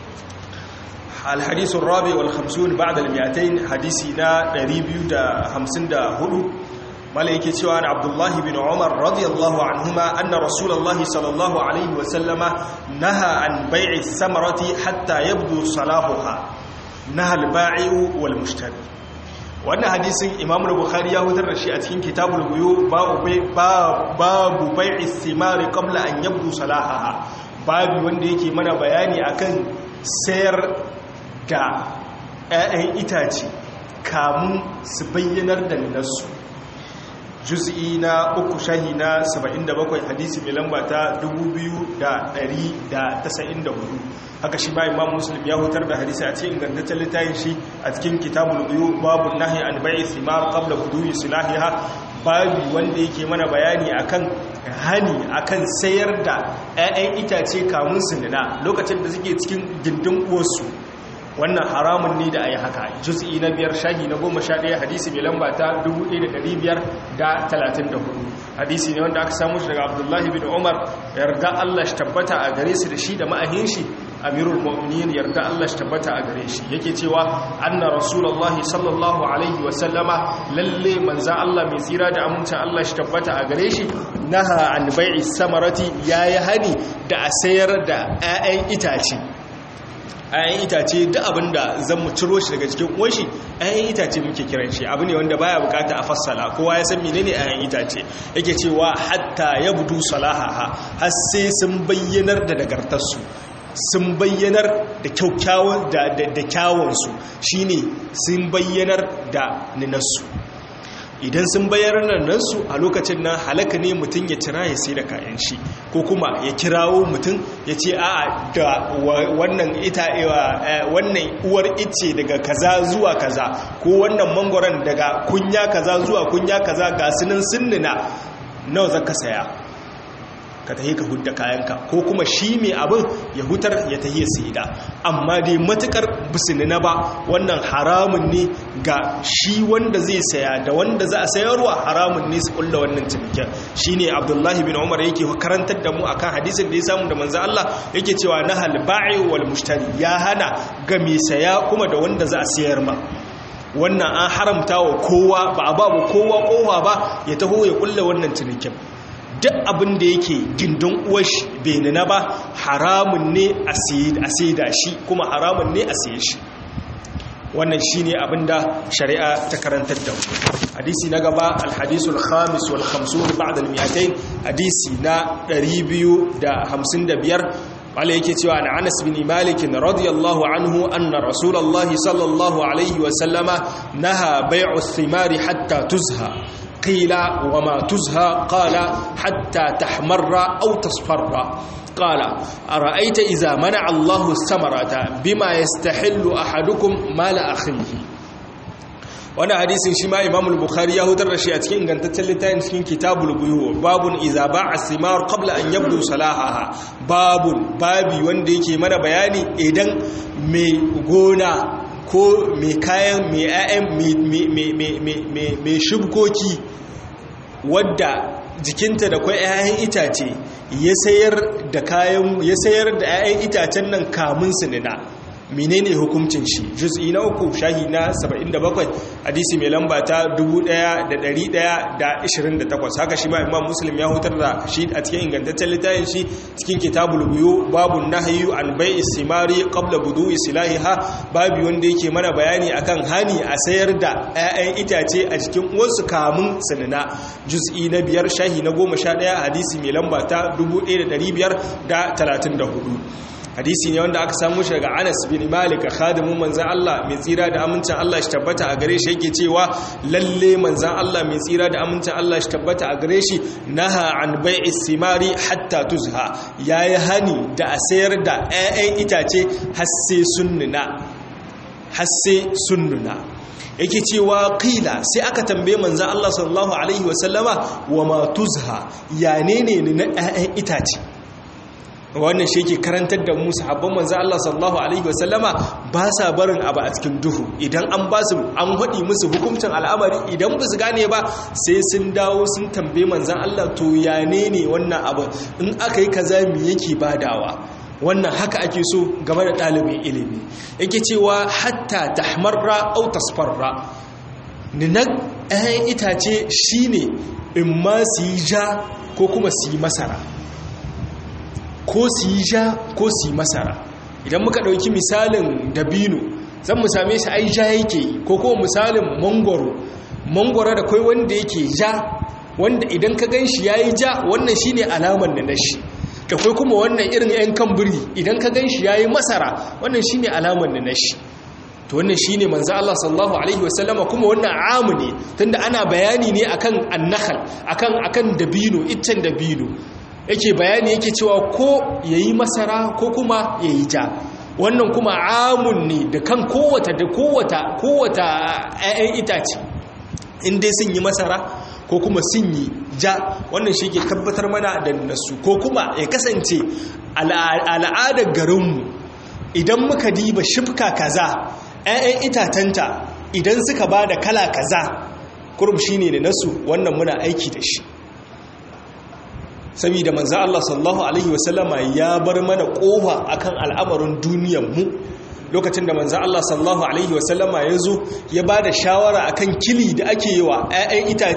الحديث الرابع والخمسون بعد المئتين حديثنا دريبيو دا همسن دا هدو ملائكة سوان عبد الله بن عمر رضي الله عنهما أن رسول الله صلى الله عليه وسلم نهى عن بيع الثمرة حتى يبدو صلاحها نهى البائع والمشتري wannan hadisin imam bukhari ya hutar da shi a cikin kitabul buyu babu bai'i thimari qabla an yabdu salahaha babu wanda yake mana bayani akan sayar da 'ya'yan itace kamun su bayyanar da nasu juz'i na uku shahi na 77 hadisi mai lamba ta 2194 haka shi ba imam muslim ya hutar da hadisi a cikin ingantaccen littafin shi a cikin kitabul biyu babu nahi an bai'i thimar qabla budu'i silahiha babu wanda yake mana bayani akan hani akan sayar da 'ya'yan itace kamun su nuna lokacin da suke cikin gindin uwarsu wannan haramun ne da a yi haka juz'i na biyar shahi na goma sha ɗaya hadisi mai lamba ta 1534 hadisi ne wanda aka samu shi daga abdullahi bin umar yarda allah shi tabbata a gare su da shi da ma'ahin shi amirul mu'minin yarda allah shi tabbata a gare shi yake cewa anna rasulullahi sallallahu alaihi wa sallama lalle manza allah mai tsira da amincin allah shi tabbata a gare shi naha an bai'i samarati yayi hani da a sayar da 'ya'yan itace ayan itace duk abinda zan mu ciro shi daga cikin uwanshi ayan itace muke kiran shi abu ne wanda baya bukata a fassala kowa ya san menene ayan itace yake cewa hatta yabdu salahaha har sai sun bayyanar da nagartarsu sun bayyanar da kyakkyawan da da kyawunsu shine sun bayyanar da ninarsu idan sun bayyana nan su a lokacin nan halaka ne mutum ya cira ya sai da kayan shi ko kuma ya kirawo mutum ya ce a da wannan ita wannan uwar ice daga kaza zuwa kaza ko wannan mangoron daga kunya kaza zuwa kunya kaza ga sunan sinnina nawa zaka saya ka tahi ka hudda kayanka ko kuma shi mai abin ya hutar ya tahi ya saida amma dai matukar bisinina ba wannan haramun ne ga shi wanda zai saya da wanda za a sayarwa haramun ne su kulla wannan cinikin shine abdullahi bin umar yake karantar da mu akan hadisin da ya samu da manzo Allah yake cewa nahal ba'i wal mushtari ya hana ga mai saya kuma da wanda za a sayar ma wannan an haramta wa kowa ba a babu kowa kowa ba ya taho ya kulla wannan cinikin duk abin da yake gindin uwashi bai nuna ba haramun ne a saida shi kuma haramun ne a saye shi wannan shi ne abin da shari'a ta karantar da hadisi na gaba alhadisul khamis wal khamsun ba'da al-mi'atayn hadisi na 255 wale yake cewa an anas bin malik radiyallahu anhu anna rasulullahi sallallahu alaihi wa sallama naha bai'u thimari hatta tuzha qila wa ma tuzha qala hatta tahmarra aw tasfarra قال أرأيت إذا منع الله الثمرة بما يستحل أحدكم مال أخيه wani hadisin shi ma imamul bukhari ya hutar da shi a cikin ingantaccen littafin cikin kitabul buyu babun iza ba'a simar qabla an yabdu salahaha babun babi wanda yake mana bayani idan mai gona ko mai kayan mai ayan mai shubkoki wadda jikinta da kwai 'ya'yan itace ya sayar da kayan ya sayar da 'ya'yan itacen nan kamun sinina menene hukuncin shi juz'i na uku shahi na 77 hadisi mai lamba ta 1128 haka shi ma imam muslim ya hutar da shi a cikin ingantaccen littafin shi cikin kitabul buyu babun nahyu an bai'i simari qabla budu'i silahiha babu wanda yake mana bayani akan hani a sayar da 'ya'yan itace a cikin uwarsu kamun sinina juz'i na biyar shahi na 11 hadisi mai lamba ta 1534 hadisi ne wanda aka samu shi daga Anas bin Malik khadimin manzan Allah mai tsira da amincin Allah shi tabbata a gare shi yake cewa lalle manzan Allah mai tsira da amincin Allah shi tabbata a gare shi naha an bai'i simari hatta tuzha yayi hani da a sayar da 'ya'yan itace har sai sunnuna har sai sunnuna yake cewa qila sai aka tambaye manzan Allah sallallahu alaihi wasallama wa ma tuzha ya ne ne na 'ya'yan itace wannan shi ke karantar da musu habban manzo Allah sallallahu alaihi wasallama ba sa barin abu a cikin duhu idan an ba su an haɗi musu hukuncin al'amari idan ba su gane ba sai sun dawo sun tambaye manzan Allah to ya ne ne wannan abu in aka yi kaza me yake badawa wannan haka ake so game da ɗalibin ilimi yake cewa hatta tahmarra aw tasfarra ninan ɗayan itace shine in ma su yi ja ko kuma su yi masara ko su yi ja ko su yi masara idan muka ɗauki misalin dabino zan mu same shi ai ja yake ko kuma misalin mangoro mangoro da kai wanda yake ja wanda idan ka gan shi ya yi ja wannan shi ne alamar da na shi da kai kuma wannan irin 'yan kan biri idan ka gan shi ya yi masara wannan shi ne alamar da na shi to wannan shi ne manzo Allah sallallahu alaihi wasallama kuma wannan amu ne tunda ana bayani ne akan annahal akan akan dabino iccen dabino yake bayani yake cewa ko yayi masara ko kuma yayi ja wannan kuma amun ne da kan kowata da kowata kowata ƴaƴan itace in dai sun yi masara ko kuma sun yi ja wannan shi ke tabbatar mana da nasu ko kuma ya kasance al'adar garinmu idan muka diba shifka kaza ƴaƴan itatanta idan suka ba da kala kaza kurum shine da nasu wannan muna aiki da shi saboda manzo Allah sallallahu alaihi wasallama ya bar mana kofa akan al'amarin duniyar mu lokacin da manzo Allah sallallahu alaihi wasallama ya zo ya bada shawara akan kili da ake yi wa ƴaƴan ita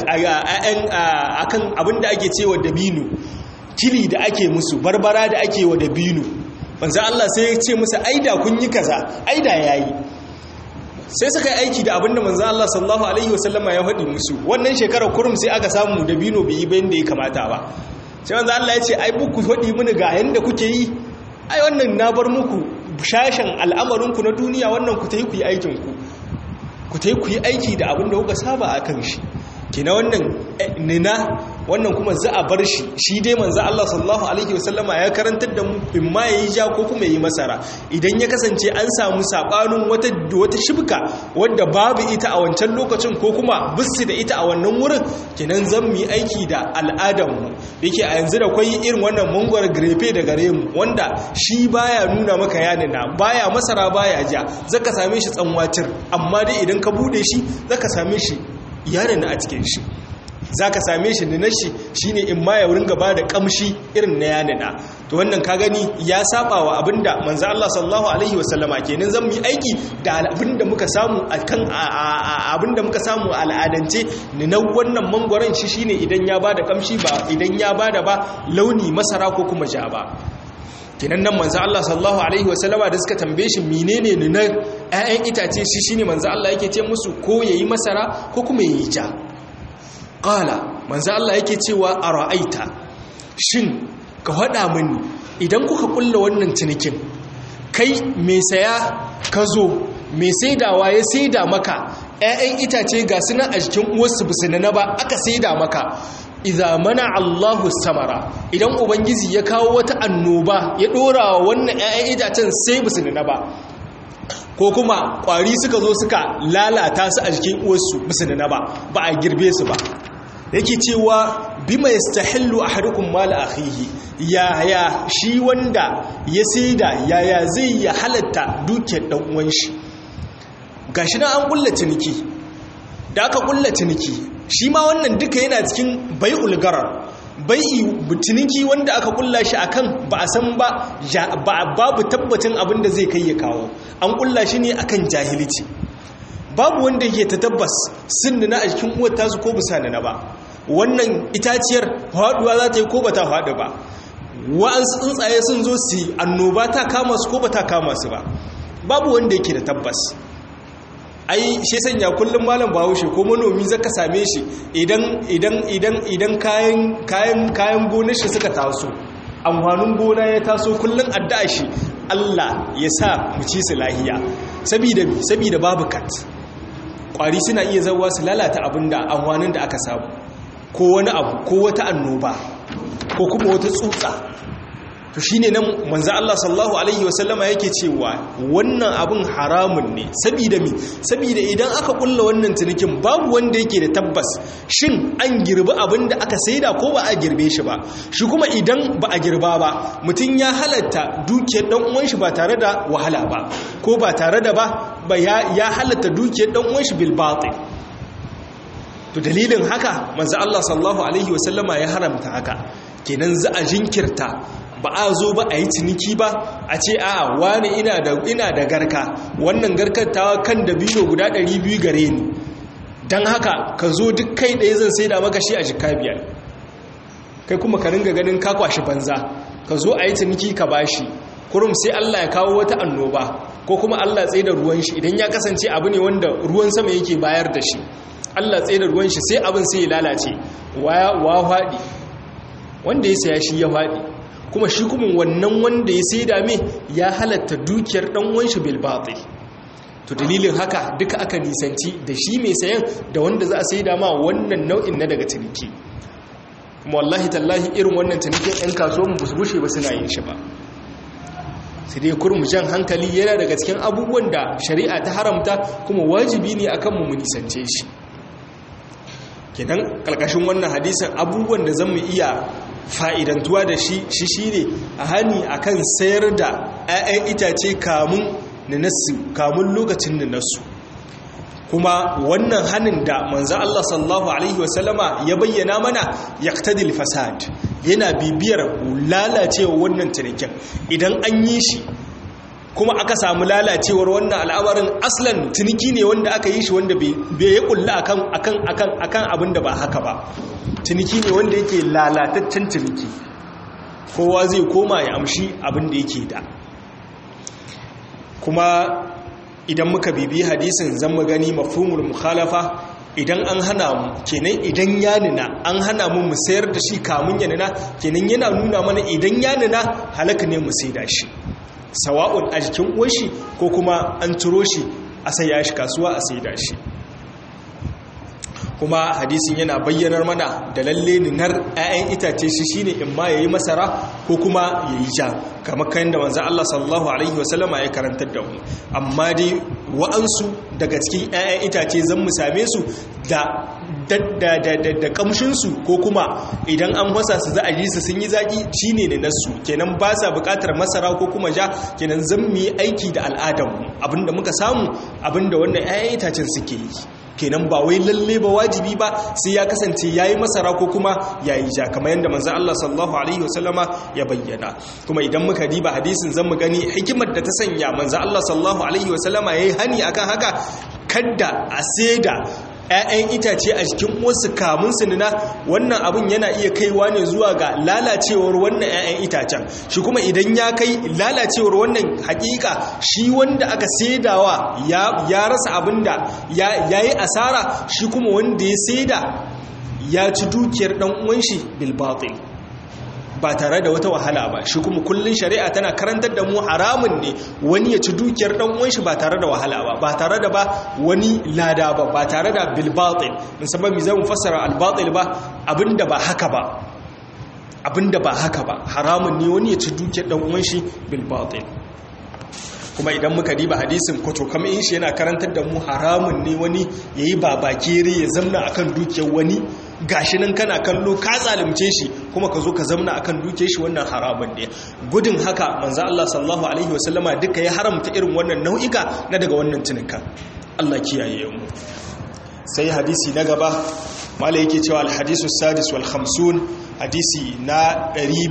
akan abin da ake cewa dabino kili da ake musu barbara da ake wa dabino manzo Allah sai ya ce musu aida kun yi kaza aida yayi sai suka yi aiki da abinda manzo Allah sallallahu alaihi wasallama ya faɗi musu wannan shekarar kurum sai aka samu dabino bai yi bayan da ya kamata ba sai wanzu Allah ya ce ai buku faɗi mini ga yanda kuke yi ai wannan na bar muku shashen al'amarinku na duniya wannan ku ta yi ku yi aikinku ku ta yi ku yi aiki da abin da kuka saba a kan shi kina wannan nina wannan kuma za a bar shi shi dai manzo Allah sallallahu alaihi wasallama ya karantar da mu in ma yayi ja ko kuma yayi masara idan ya kasance an samu sabanin wata wata shibka wanda babu ita a wancan lokacin ko kuma bisu da ita a wannan wurin kenan zan mu yi aiki da al'adar mu yake a yanzu da kwai irin wannan mangwar grefe da gare mu wanda shi baya nuna maka yanina baya masara baya ja zaka same shi tsanwatir amma dai idan ka bude shi zaka same shi yanina a cikin shi za ka same shi da nashi shi ne in ma ya wurin gaba da kamshi irin na yanina to wannan ka gani ya saba wa abinda manzo Allah sallallahu alaihi wasallama kenan zan mu yi aiki da abinda muka samu akan abinda muka samu a al'adance ni na wannan mangwaron shi shine idan ya bada kamshi ba idan ya bada ba launi masara ko kuma ja ba kenan nan manzo Allah sallallahu alaihi wasallama da suka tambaye shi menene ne na ƴaƴan itace shi shine manzo Allah yake ce musu ko yayi masara ko kuma yayi ja ƙala manzo Allah yake cewa a ra'aita shin ka haɗa mini idan kuka ƙulla wannan cinikin kai mai saya ka zo mai saidawa ya saida maka 'ya'yan itace ga suna a jikin uwarsu bisu na ba aka saida maka idza mana Allahu samara idan ubangiji ya kawo wata annoba ya ɗora wa wannan 'ya'yan itacen sai bisu na ba ko kuma ƙwari suka zo suka lalata su a jikin uwarsu bisu na ba ba a girbe su ba yake cewa bima yastahillu ahadukum mal akhihi ya ya shi wanda ya saida yaya zai ya halatta dukiyar dan uwan shi gashi na an kulla ciniki da aka kulla ciniki shi ma wannan duka yana cikin bai'ul garar bai'i ciniki wanda aka kulla shi akan ba a san ba babu tabbacin abin da zai kai ya kawo an kulla shi ne akan jahilci babu wanda yake ta tabbas sun na a cikin uwar tasu ko bisa na ba wannan itaciyar faduwa za ta yi ko ba ta faɗi ba wa'ansu tsuntsaye sun zo su annoba ta kama su ko ba ta kama su ba babu wanda yake da tabbas ai shi sanya kullum malam bahaushe ko manomi zaka same shi idan idan idan idan kayan kayan kayan gonar shi suka taso amfanin gona ya taso kullum addu'a shi Allah ya sa mu ci su lahiya saboda saboda babu kat kwari suna iya zawa su lalata abinda amfanin da aka samu ko wani abu ko wata annoba ko kuma wata tsutsa to shine nan manzo Allah sallallahu alaihi wasallama yake cewa wannan abin haramun ne saboda mi saboda idan aka kulla wannan cinikin babu wanda yake da tabbas shin an girbi abin da aka saida ko ba a girbe shi ba shi kuma idan ba a girba ba mutum ya halatta dukiyar dan uwan shi ba tare da wahala ba ko ba tare da ba ya halatta dukiyar dan uwan shi bil batil to dalilin haka manzo Allah sallallahu alaihi wasallama ya haramta haka kenan za a jinkirta ba a zo ba a yi ciniki ba a ce a wani ina da ina da garka wannan garkar ta kan da biyo guda 200 gare ni dan haka ka zo duk kai ɗaya zan saida maka shi a jika biyar kai kuma ka ringa ganin ka kwashi banza ka zo a yi ciniki ka bashi kurum sai Allah ya kawo wata annoba ko kuma Allah tsaye da ruwan shi idan ya kasance abu ne wanda ruwan sama yake bayar da shi Allah tsaye da ruwan shi sai abin sai ya lalace wa faɗi wanda ya saya shi ya faɗi kuma shi kuma wannan wanda ya sai dame ya halatta dukiyar ɗan shi bil batil to dalilin haka duka aka nisanci da shi mai sayan da wanda za a sai dama wannan nau'in na daga ciniki kuma wallahi tallahi irin wannan cinikin 'yan kasuwan ba su bushe ba suna yin shi ba sai dai kurmu jan hankali yana daga cikin abubuwan da shari'a ta haramta kuma wajibi ne akan mu nisance shi kenan kalkashin wannan hadisin abubuwan da zamu iya fa'idantuwa da shi shi shine a hani akan sayar da 'ya'yan itace kamun nasu kamun lokacin nasu kuma wannan hanin da manzo Allah sallallahu alaihi wasallama ya bayyana mana yaqtadil fasad yana bibiyar lalacewa wannan cinikin idan an yi shi kuma aka samu lalacewar wannan al'amarin aslan ciniki ne wanda aka yi shi wanda bai ya kulla akan akan akan akan abin da ba haka ba ciniki ne wanda yake lalataccen ciniki kowa zai koma ya amshi abin da yake da kuma idan muka bibi hadisin zan mu gani mafhumul mukhalafa idan an hana mu kenan idan ya nuna an hana mu mu sayar da shi kamun ya nuna kenan yana nuna mana idan ya nuna halaka ne mu saida shi sawa'un a jikin uwashi ko kuma an turo shi a saya shi kasuwa a saida shi kuma hadisin yana bayyanar mana da lalle ninar 'ya'yan itace shi shine in ma yayi masara ko kuma yayi ja kamar kan da manzo Allah sallallahu alaihi wasallama ya karantar da mu amma dai wa'ansu daga cikin 'ya'yan itace zan mu same su da da kamshinsu ko kuma idan an wasa su za a ji su sun yi zaƙi shi ne da nasu kenan ba sa buƙatar masara ko kuma ja kenan zan mu yi aiki da al'adarmu abinda muka samu abinda wannan 'ya'yan itacen suke yi kenan ba wai lalle ba wajibi ba sai ya kasance yayi masara ko kuma yayi ja kamar yadda manzo Allah sallallahu alaihi wasallama ya bayyana kuma idan muka diba hadisin zan mu gani hikimar da ta sanya manzo Allah sallallahu alaihi wasallama yayi hani akan haka kadda a saida 'ya'yan itace a jikin wasu kamun su nuna wannan abin yana iya kaiwa ne zuwa ga lalacewar wannan 'ya'yan itacen shi kuma idan ya kai lalacewar wannan hakika shi wanda aka saidawa ya rasa abin da ya yi asara shi kuma wanda ya saida ya ci dukiyar ɗan uwan shi bilbatil ba tare da wata wahala ba shi kuma kullun shari'a tana karantar da mu haramun ne wani ya ci dukiyar dan uwan shi ba tare da wahala ba ba tare da ba wani lada ba ba tare da bil batil in sababi zan fassara al batil ba abinda ba haka ba abinda ba haka ba haramun ne wani ya ci dukiyar dan uwan shi bil batil kuma idan muka diba hadisin kwato kama in shi yana karantar da mu haramun ne wani yayi babakere ya zamna akan dukiyar wani gashi nan kana kallo ka zalunce shi kuma ka zo ka zamna akan duke shi wannan haramun ne gudun haka manzo Allah sallallahu alaihi wasallama duka ya haramta irin wannan nau'ika na daga wannan tunuka Allah kiyaye mu sai hadisi na gaba mala yake cewa al-hadisu sadis wal khamsun hadisi na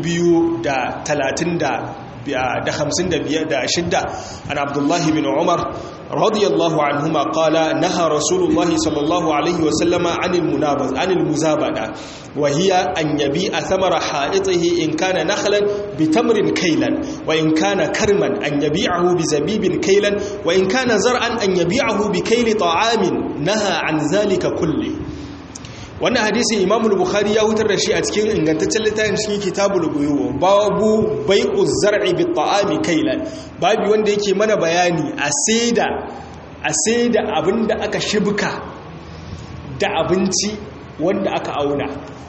230 da hamsin da biyar da shidda an abdullahi bin umar radiyallahu anhuma qala naha rasulullahi sallallahu alaihi wa sallama anil munabaz anil muzabada wa hiya an yabi'a thamara ha'itihi in kana nakhlan bi tamrin kaylan wa in kana karman an yabi'ahu bi zabibin kaylan wa in kana zar'an an yabi'ahu bi kayli ta'amin naha an zalika kulli wannan hadisi imamu bukhari ya hutar da shi a cikin ingantaccen littafin cikin kitabul buyu babu bai'u zar'i bi ta'ami kailan babu wanda yake mana bayani a saida a saida abinda aka shibka da abinci wanda aka auna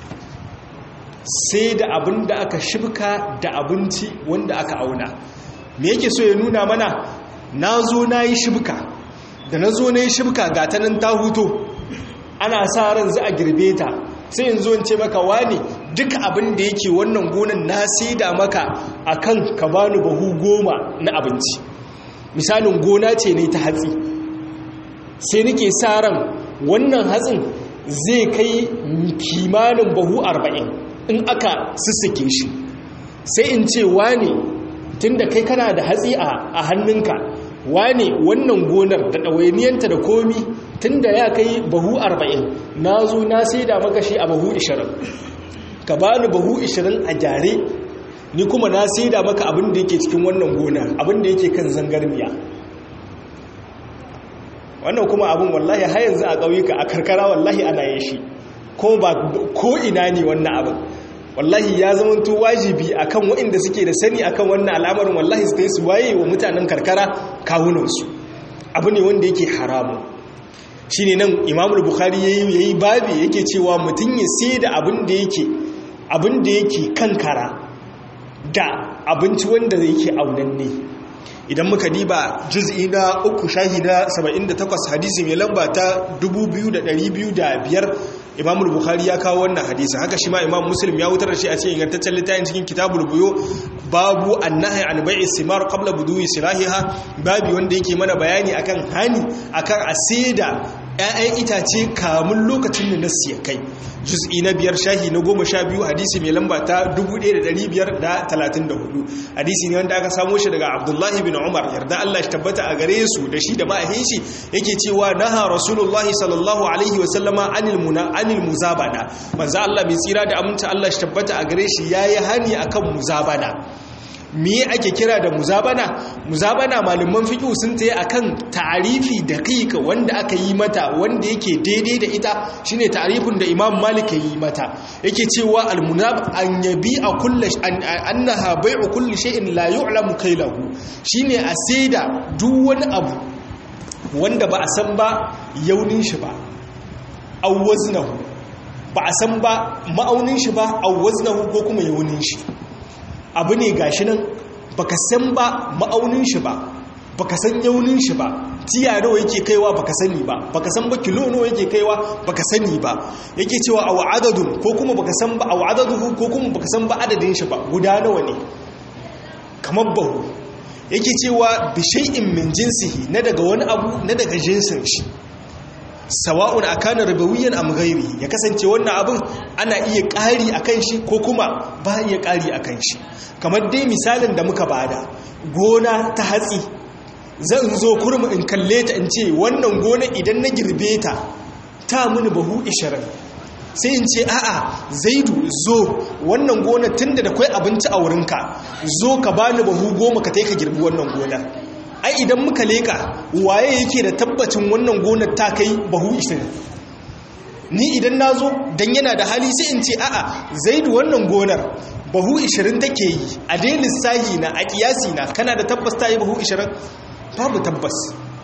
saida abinda aka shibka da abinci wanda aka auna me yake so ya nuna mana nazo nayi shibka da nazo nayi shibka ga ta nan ta huto ana sa ran za a girbe ta sai yanzu in ce maka wani duka abin da yake wannan gonan na saida maka akan ka bani bahu goma na abinci misalin gona ce ne ta hatsi sai nake sa ran wannan hatsin zai kai kimanin bahu arba'in in aka sussuke shi sai in ce wani tunda kai kana da hatsi a hannunka wane wannan gonar da ɗawainiyanta da komi tun da ya kai bahu arba'in na zo na sai da maka shi a bahu ishirin ka ba ni bahu ishirin a gyare ni kuma na sai da maka abin da yake cikin wannan gonar abin da yake kan zangarniya wannan kuma abin wallahi har yanzu a ƙauyuka a karkara wallahi ana yin shi ko ina ne wannan abin wallahi ya zama to wajibi akan waɗanda suke da sani akan wannan al'amarin wallahi su su waye wa mutanen karkara kawunansu abu ne wanda yake haramun shine nan imamul bukhari yayi yayi babi yake cewa mutum ya sai da abin da yake abin da yake kankara da abinci wanda yake aunanne idan muka diba juz'i na uku shahida 78 hadisi mai lamba ta 2205 imamul bukhari ya kawo wannan hadisi haka shi ma imam muslim ya wutar da shi a cikin ingantaccen littafin cikin kitabul buyo babu annahi an bai'i simar qabla budu'i silahiha babu wanda yake mana bayani akan hani akan asida ƴaƴan itace kamun lokacin da nasu ya kai juz'i na biyar shahi na goma sha biyu hadisi mai lamba ta 1534 hadisi ne wanda aka samo shi daga abdullahi bin umar yarda allah shi tabbata a gare su da shi da ma'ahin shi yake cewa naha rasulullahi sallallahu alaihi wasallama anil muna anil muzabana manzo allah mai tsira da aminta allah shi tabbata a gare shi yayi hani akan muzabana me ake kira da muzabana muzabana malaman fiqh sun tayi akan ta'arifi daqiq wanda aka yi mata wanda yake daidai da ita shine ta'arifin da Imam Malik ya yi mata yake cewa al-munab an yabi'a kullu annaha bai'u kulli shay'in la yu'lamu kailahu shine a saida duk wani abu wanda ba a san ba yaunin shi ba aw waznahu ba a san ba ma'aunin shi ba aw waznahu ko kuma yaunin shi abu ne gashi nan baka san ba ma'aunin shi ba baka san yaunin shi ba tiya nawa yake kaiwa baka sani ba baka san ba kilo nawa yake kaiwa baka sani ba yake cewa aw adadun ko kuma baka san ba aw adaduhu ko kuma baka san ba adadin shi ba guda nawa ne kamar bahu yake cewa bi shay'in min jinsihi na daga wani abu na daga jinsin shi sawa'un akana ribawiyan am ghairi ya kasance wannan abin ana iya ƙari akan shi ko kuma ba iya ƙari akan shi kamar dai misalin da muka bada gona ta hatsi zan zo kurmi in kalle ta in ce wannan gona idan na girbe ta ta mini bahu 20 sai in ce a'a zaidu zo wannan gona tunda da kwai abinci a wurinka zo ka bani bahu goma ka ka girbi wannan gonar ai idan muka leka waye yake da tabbacin wannan gonar ta kai bahu 20 ni idan na zo don yana da hali sai in ce a'a zaidu wannan gonar bahu 20 take yi a dai lissahi na a kiyasi na kana da tabbas ta yi bahu 20 babu tabbas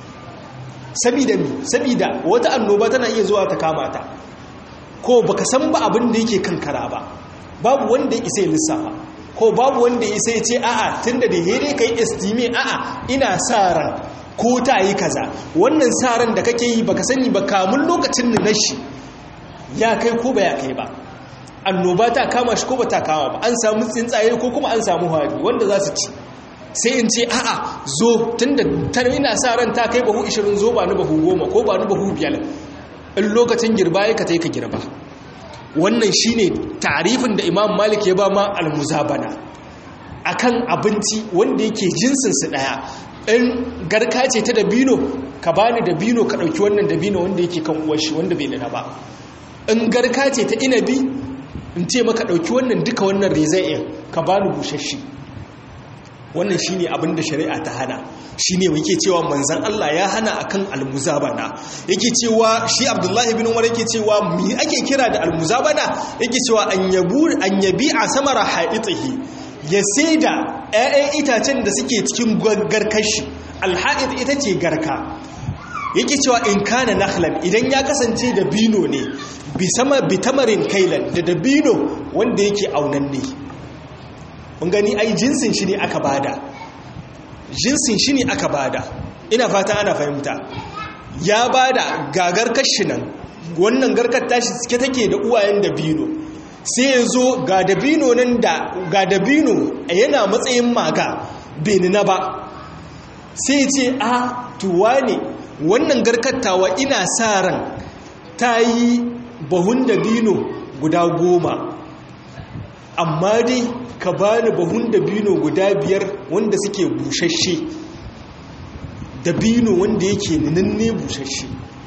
sabida mi sabida wata annoba tana iya zuwa ta kama ta ko baka san ba abin da yake kankara ba babu wanda ya isa ya lissafa ko babu wanda ya isa ya ce a'a tunda da here kai estime a'a ina sa ran ko ta yi kaza wannan sa ran da kake yi baka sani ba kamun lokacin da nashi ya kai ko ba ya kai ba annoba ta kama shi ko ba ta kama ba an samu tsuntsaye ko kuma an samu hari wanda za su ci sai in ce a'a zo tunda ina sa ran ta kai bahu 20 zo ba ni bahu 10 ko ba ni bahu 5 in lokacin girba ya ka ta yi ka girba wannan shine tarifin da imam malik ya ba ma almuzabana akan abinci wanda yake jinsinsu daya in garka ce ta dabino ka bani dabino ka dauki wannan dabino wanda yake kan uwashi wanda bai dana ba in garka ce ta inabi in ce maka dauki wannan duka wannan rezai'in ka bani bushashe wannan shine abin da shari'a ta hana shine yake cewa manzon Allah ya hana akan almuzabana yake cewa shi Abdullahi bin Umar yake cewa me ake kira da almuzabana yake cewa an yabu an yabi'a samara haitihi ya saida ƴaƴan itacen da suke cikin garkashi alha'id ita ce garka yake cewa in kana nakhlan idan ya kasance da bino ne bi sama bi tamarin kailan da dabino wanda yake aunanne mun gani ai jinsin shi ne aka bada jinsin shi ne aka bada ina fata ana fahimta ya bada gagar kashi nan wannan garkar tashi suke take da uwayen dabino sai ya zo ga dabino nan da ga dabino yana matsayin maga benina ba sai ce a tuwa ne wannan garkattawa ina sa ran ta yi bahun dabino guda goma amma dai ka bani bahun dabino guda biyar wanda suke bushashe dabino wanda yake ninanne bushashe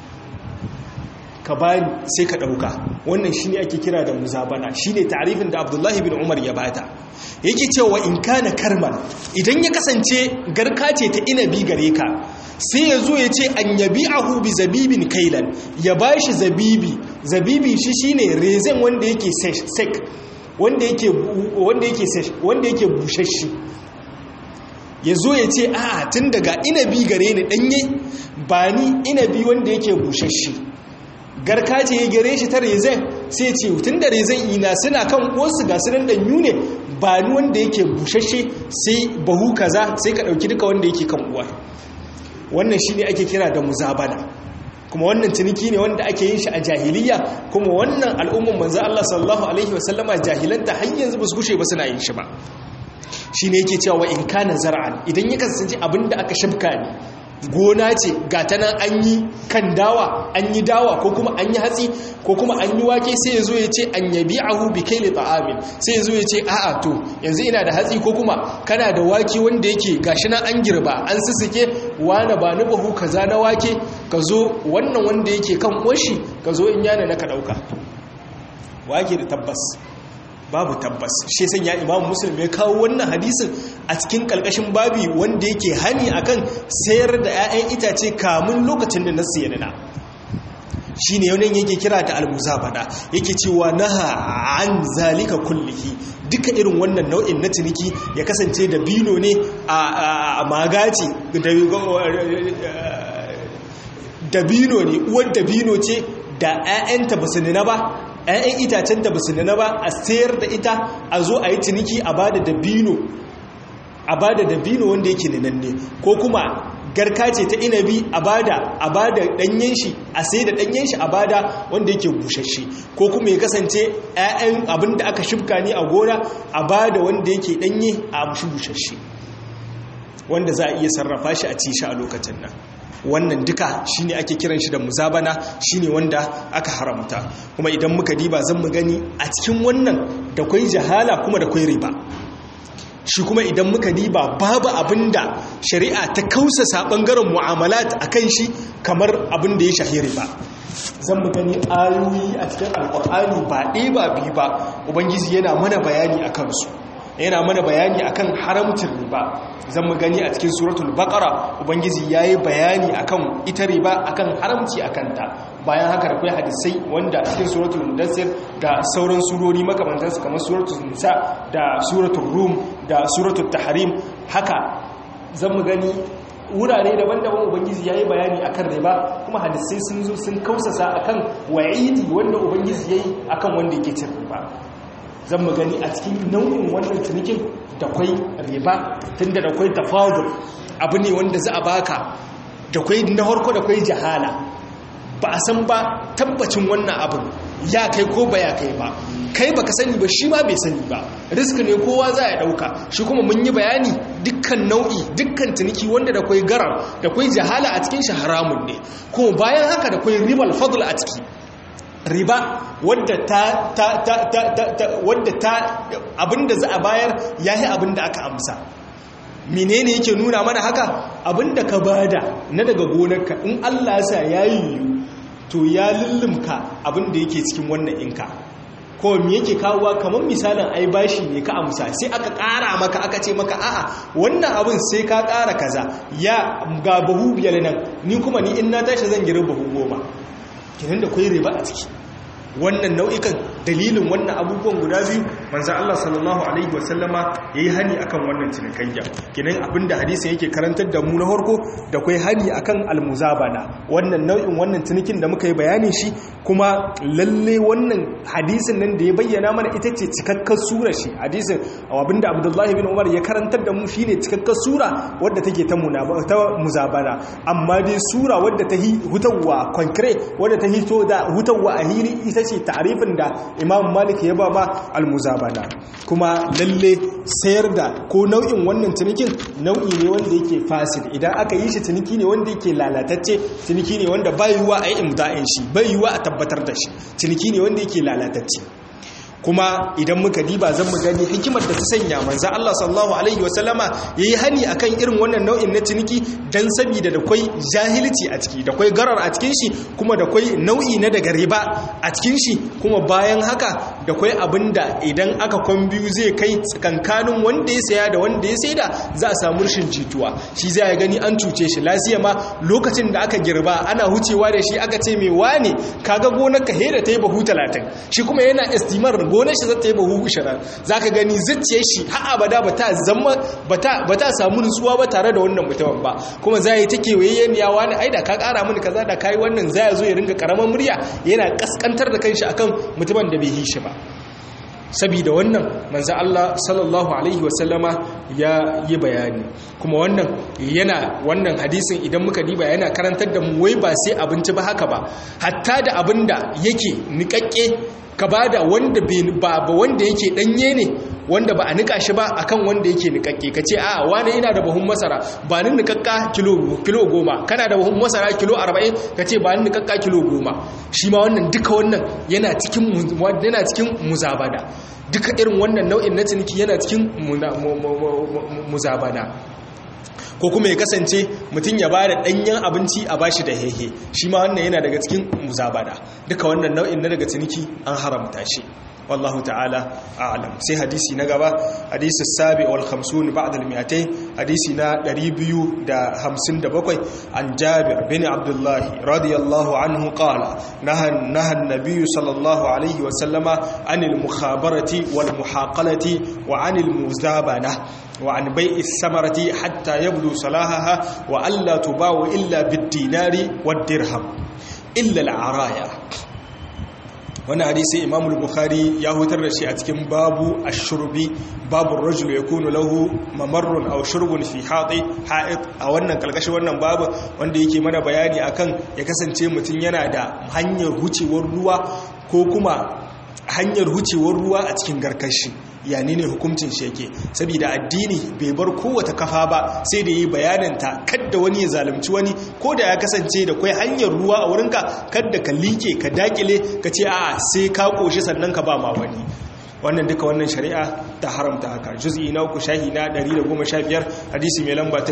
ka bani sai ka ɗauka wannan shine ake kira da muzabana shine tarifin da abdullahi bin umar ya bata yake cewa in kana karman idan ya kasance garka ce ta inabi gare ka sai ya zo ya ce an yabi ahu bi zabibin kailan ya bashi zabibi zabibi shi shine rezen wanda yake sek wanda yake wanda yake wanda yake bushashe ya zo ya ce a'a tun daga inabi gare ni danye ba ni inabi wanda yake bushashe garka ce ya gare shi ta rezen sai ce tun da rezen ina suna kan wasu ga sunan danyu ne ba ni wanda yake bushashe sai bahu kaza sai ka dauki duka wanda yake kan uwa wannan shine ake kira da muzabana kuma wannan ciniki ne wanda ake yin shi a jahiliya kuma wannan al'umman manzo Allah sallallahu alaihi wasallama jahilanta har yanzu ba su gushe ba suna yin shi ba shine yake cewa in kana zar'an idan ya kasance abinda aka shafka ne gona ce ga ta nan an yi kan dawa an yi dawa ko kuma an yi hatsi ko kuma an yi wake sai ya zo ya ce an yabi ahu bi kai ta'amin sai ya zo ya ce a'a to yanzu ina da hatsi ko kuma kana da wake wanda yake gashi nan an girba an sussuke wani ba ni bahu kaza na wake ka zo wannan wanda yake kan ƙoshi ka zo in yana na ka ɗauka wake da tabbas babu tabbas shi san ya imamu muslim ya kawo wannan hadisin a cikin kalkashin babi wanda yake hani akan sayar da 'ya'yan itace kamun lokacin da nasu yana shi ne yaunin yake kira da almuzabada yake cewa naha an zalika kullihi duka irin wannan nau'in na ciniki ya kasance da bino ne a magaci da bino ne uwar da bino ce da 'ya'yanta ba su nuna ba 'ya'yan itacen da ba su nuna ba a sayar da ita a zo a yi ciniki a ba da dabino a ba da dabino wanda yake ninanne ko kuma garka ce ta inabi a bada a bada danyen shi a sai da danyen shi a bada wanda yake bushashe ko kuma ya kasance ƴaƴan abin da aka shifka ne a gona a bada wanda yake danye a mushi bushashe wanda za a iya sarrafa shi a ci shi a lokacin nan wannan duka shine ake kiran shi da muzabana shine wanda aka haramta kuma idan muka diba zan mu gani a cikin wannan da kwai jahala kuma da kwai riba shi kuma idan muka diba babu abinda shari'a ta kausasa bangaren mu'amalat akan shi kamar abin da ya shahiri ba zan mu gani ayoyi a cikin alkur'ani ba ɗaya ba biyu ba ubangiji yana mana bayani a kansu yana mana bayani akan haramcin riba zan mu gani a cikin suratul baqara ubangiji yayi bayani akan ita riba akan haramci akan ta bayan haka da kai hadisai wanda a cikin suratul mudassir da sauran surori makamantansu kamar suratul nisa da suratul rum da suratul tahrim haka zan mu gani wurare daban-daban ubangiji yayi bayani akan riba kuma hadisai sun zo sun kausasa akan wa'idi wanda ubangiji yayi akan wanda yake cin riba zan mu gani a cikin nau'in wannan cinikin da kwai riba tunda da kwai tafadul abu ne wanda za a baka da kwai na harko da kwai jahala ba a san ba tabbacin wannan abin ya kai ko ba ya kai ba kai ba ka sani ba shi ma bai sani ba risk ne kowa za ya dauka shi kuma mun yi bayani dukkan nau'i dukkan tuniki wanda da kwai garar da kwai jahala a cikin shi haramun ne kuma bayan haka da kwai ribal fadl a ciki riba wadda ta ta ta ta ta wadda ta abinda za a bayar yayi abinda aka amsa menene yake nuna mana haka abinda ka bada na daga gonarka in Allah ya sa yayi to ya lullumka abinda yake cikin wannan inka ko me yake kawowa kamar misalin ai bashi ne ka amsa sai aka ƙara maka aka ce maka a'a wannan abin sai ka ƙara kaza ya ga bahu biyar nan ni kuma ni in na tashi zan gira bahu goma kinan da kwai riba a ciki wannan nau'ikan dalilin wannan abubuwan guda biyu manzan Allah sallallahu Alaihi wasallama ya yi hani akan wannan cinikayya kinan abinda hadisun yake karantar da mu na harko da kwai hani akan almuzabana wannan nau'in wannan cinikin da muka yi bayanin shi kuma lalle wannan hadisin nan da ya bayyana mana ita ce cikakkar sura shi hadisin abinda abdullahi bin umar ya karantar da mu shine cikakkar sura wadda take ta muzabana amma dai sura wadda ta hutawa concrete wadda ta hito da hutawa a hili ita ce tarifin da imam malik ya ba ma almuzabana kuma lalle sayar da ko nau'in wannan cinikin nau'i ne wanda yake fasil idan aka yi shi ciniki ne wanda yake lalatacce ciniki ne wanda bai yiwa a yi imda'in shi bai yiwa a tabbatar da shi ciniki ne wanda yake lalatacce kuma idan muka diba zan mu gani hikimar da ta sanya manzo Allah sallallahu alaihi wasallama yayi hani akan irin wannan nau'in na ciniki dan saboda da kwai jahilci a ciki da kwai garar a cikin shi kuma da kwai nau'i na daga riba a cikin shi kuma bayan haka da kwai abinda idan aka kwan biyu zai kai tsakankanin wanda ya saya da wanda ya saida za a samu rashin jituwa shi zai gani an cuce shi lafiya ma lokacin da aka girba ana hucewa da shi aka ce mai wane kaga gonar ka hera ta yi bahu talatin shi kuma yana estimar gonar shi zata yi bahu ishirin za ka gani zuciyar shi har abada ba ta zama ba ta samu nutsuwa ba tare da wannan mutumin ba kuma za yi ta kewayen ya wani ai da ka kara mini kaza da kayi wannan za ya zo ya ringa karamar murya yana kaskantar da kanshi akan mutumin da bai yi shi ba sabida wannan manzo Allah sallallahu alaihi wasallama ya yi bayani kuma wannan yana wannan hadisin idan muka diba yana karantar da mu wai ba sai abinci ba haka ba hatta da abinda yake nikakke ka bada wanda ba wanda yake danye ne wanda ba a nika shi ba akan wanda yake nikakke ka ce a wani ina da buhun masara ba ni nikakka kilo kilo goma kana da buhun masara kilo arba'in ka ce ba ni nikakka kilo goma shi ma wannan duka wannan yana cikin yana cikin muzabada duka irin wannan nau'in na ciniki yana cikin muzabada ko kuma ya kasance mutum ya ba da ɗanyen abinci a bashi da hehe shi ma wannan yana daga cikin muzabada duka wannan nau'in na daga ciniki an haramta shi wallahu ta'ala a'lam sai hadisi na gaba hadisi sabi wal 50 ba'da al 200 hadisi na 257 an jabir bin abdullah radiyallahu anhu qala nahan nahan nabiy sallallahu alayhi wa sallama anil mukhabarati wal muhaqalati wa anil muzabana وعن بيع الثمرة حتى يبدو صلاحها وألا تباع إلا بالدينار والدرهم إلا العرايا wannan hadisi imam bukhari ya hutar da shi a cikin babu ashurbi babu rajul yakunu lahu mamarrun aw shurbun fi hati ha'id a wannan kalkashi wannan babu wanda yake mana bayani akan ya kasance mutum yana da hanyar hucewar ruwa ko kuma hanyar hucewar ruwa a cikin garkashi yani ne hukuncin shi yake saboda addini bai bar kowace kafa ba sai da yi bayananta kadda wani ya zalunci wani ko da ya kasance da kwai hanyar ruwa a wurinka kadda ka like ka dakile ka ce a'a sai ka koshi sannan ka ba ma wani wannan duka wannan shari'a ta haramta haka juz'i na uku shahi na 115 hadisi mai lamba ta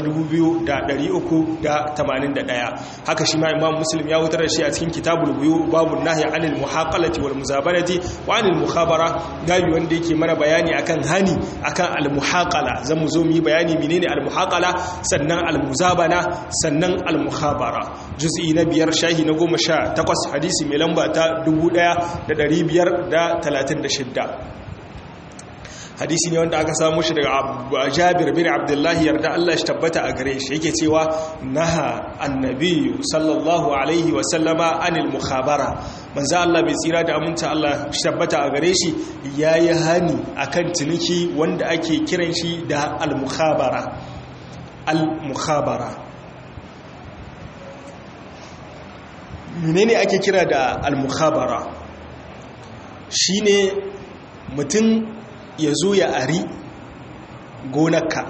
2381 haka shi ma imam muslim ya wutar da shi a cikin kitabul buyu babu nahyi anil muhaqalati wal muzabarati wa anil mukhabara gabi wanda yake mana bayani akan hani akan al muhaqala zamu zo mu yi bayani menene al muhaqala sannan al muzabana sannan al mukhabara juz'i na biyar shahi na 18 hadisi mai lamba ta 1536 hadisi ne wanda aka samu shi daga jabir bin abdullahi yarda Allah shi tabbata a gare shi yake cewa naha annabi sallallahu alaihi wa sallama anil mukhabara manzo Allah bai tsira da aminta Allah shi tabbata a gare shi yayi hani akan ciniki wanda ake kiran shi da al mukhabara al mukhabara menene ake kira da al mukhabara shine mutum ya zo ya ari gonarka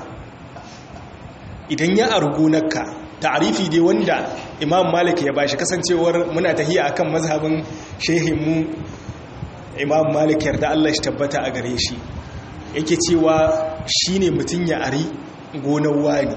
idan ya ari gonarka ta'arifi dai wanda imam malik ya bashi kasancewar muna tahiya akan mazhabin shehinmu imam malik yarda Allah shi tabbata a gare shi yake cewa shine mutum ya ari gonar wani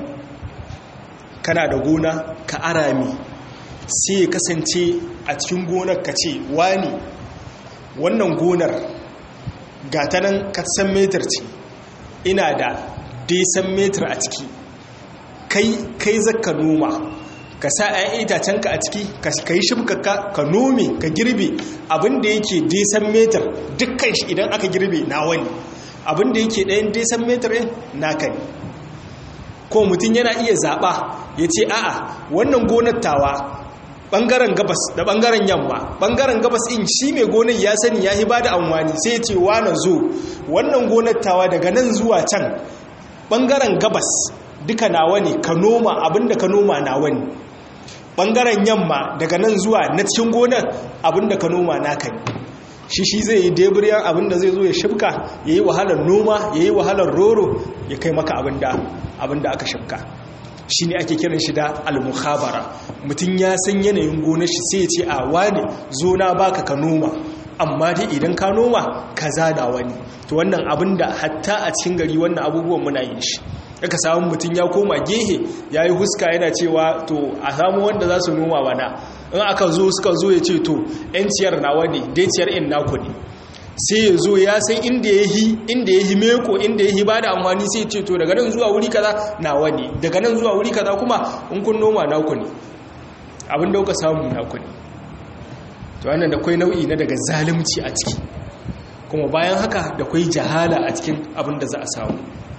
kana da gona ka arami sai ya kasance a cikin gonar ka ce wani wannan gonar gata nan katsan metar ce ina da desan metar a ciki kai kai zaka noma ka sa ‘yan itacenka a ciki ka yi shimkaka ka nome ka girbe abinda yake desan metar dukkan shi idan aka girbe na wani abinda yake ɗayan desan metar ɗin naka ne ko mutum yana iya zaɓa ya ce a'a wannan gonar tawa bangaren gabas da bangaren yamma bangaren gabas in shi mai gonar ya sani ya hiba da amfani sai ce wa na zo wannan gonar tawa daga nan zuwa can bangaren gabas duka nawa ne ka noma abinda ka noma nawa ne bangaren yamma daga nan zuwa na cikin gonar abinda ka noma naka ne shi shi zai yi deburiyar abinda zai zo ya shibka ya yi wahalar noma ya yi wahalar roro ya kai maka abinda aka shibka shi ne ake kiran shi da al-mukhabara mutum ya san yanayin gonar shi sai ya ce a wani zo na baka ka noma amma dai idan ka noma ka zada wani to wannan abin da hatta a cikin gari wannan abubuwan muna yin shi aka samu mutum ya koma gehe ya yi huska yana cewa to a samu wanda za su noma wana in aka zo suka zo ya ce to 'yan ciyar nawa ne dai ciyar in naku ne sai ya zo ya san inda ya yi inda ya yi meko inda ya yi ba da amfani sai ce to daga nan zuwa wuri kaza nawa ne daga nan zuwa wuri kaza kuma in kun noma naku ne abin da kuka samu naku ne to wannan da kwai nau'i na daga zalunci a ciki kuma bayan haka da kwai jahala a cikin abin da za a samu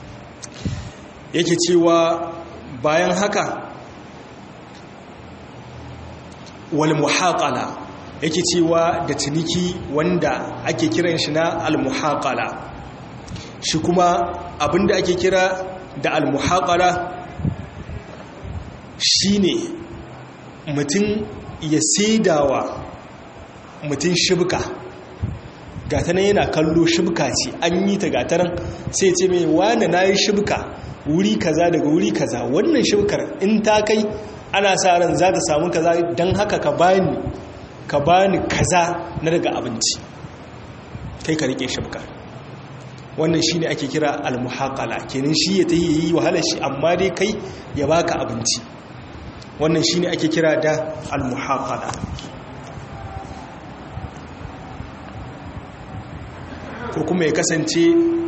yake cewa bayan haka wal muhaqala yake cewa da ciniki wanda ake kiran shi na al-muhaqala shi kuma abinda ake kira da al-muhaqala shine mutum ya saidawa mutum shibka gatanan yana kallo shibka ce an yi ta gatanan sai ce mai wane na yi shibka wuri kaza daga wuri kaza wannan shibkar in ta kai ana sa ran za ta samu kaza don haka ka bani ka bani kaza na daga abinci kai ka rike shibka wannan shine ake kira almuhaqala kenan shi ya tayi yi wahala shi amma dai kai ya baka abinci wannan shine ake kira da almuhaqala ko kuma ya kasance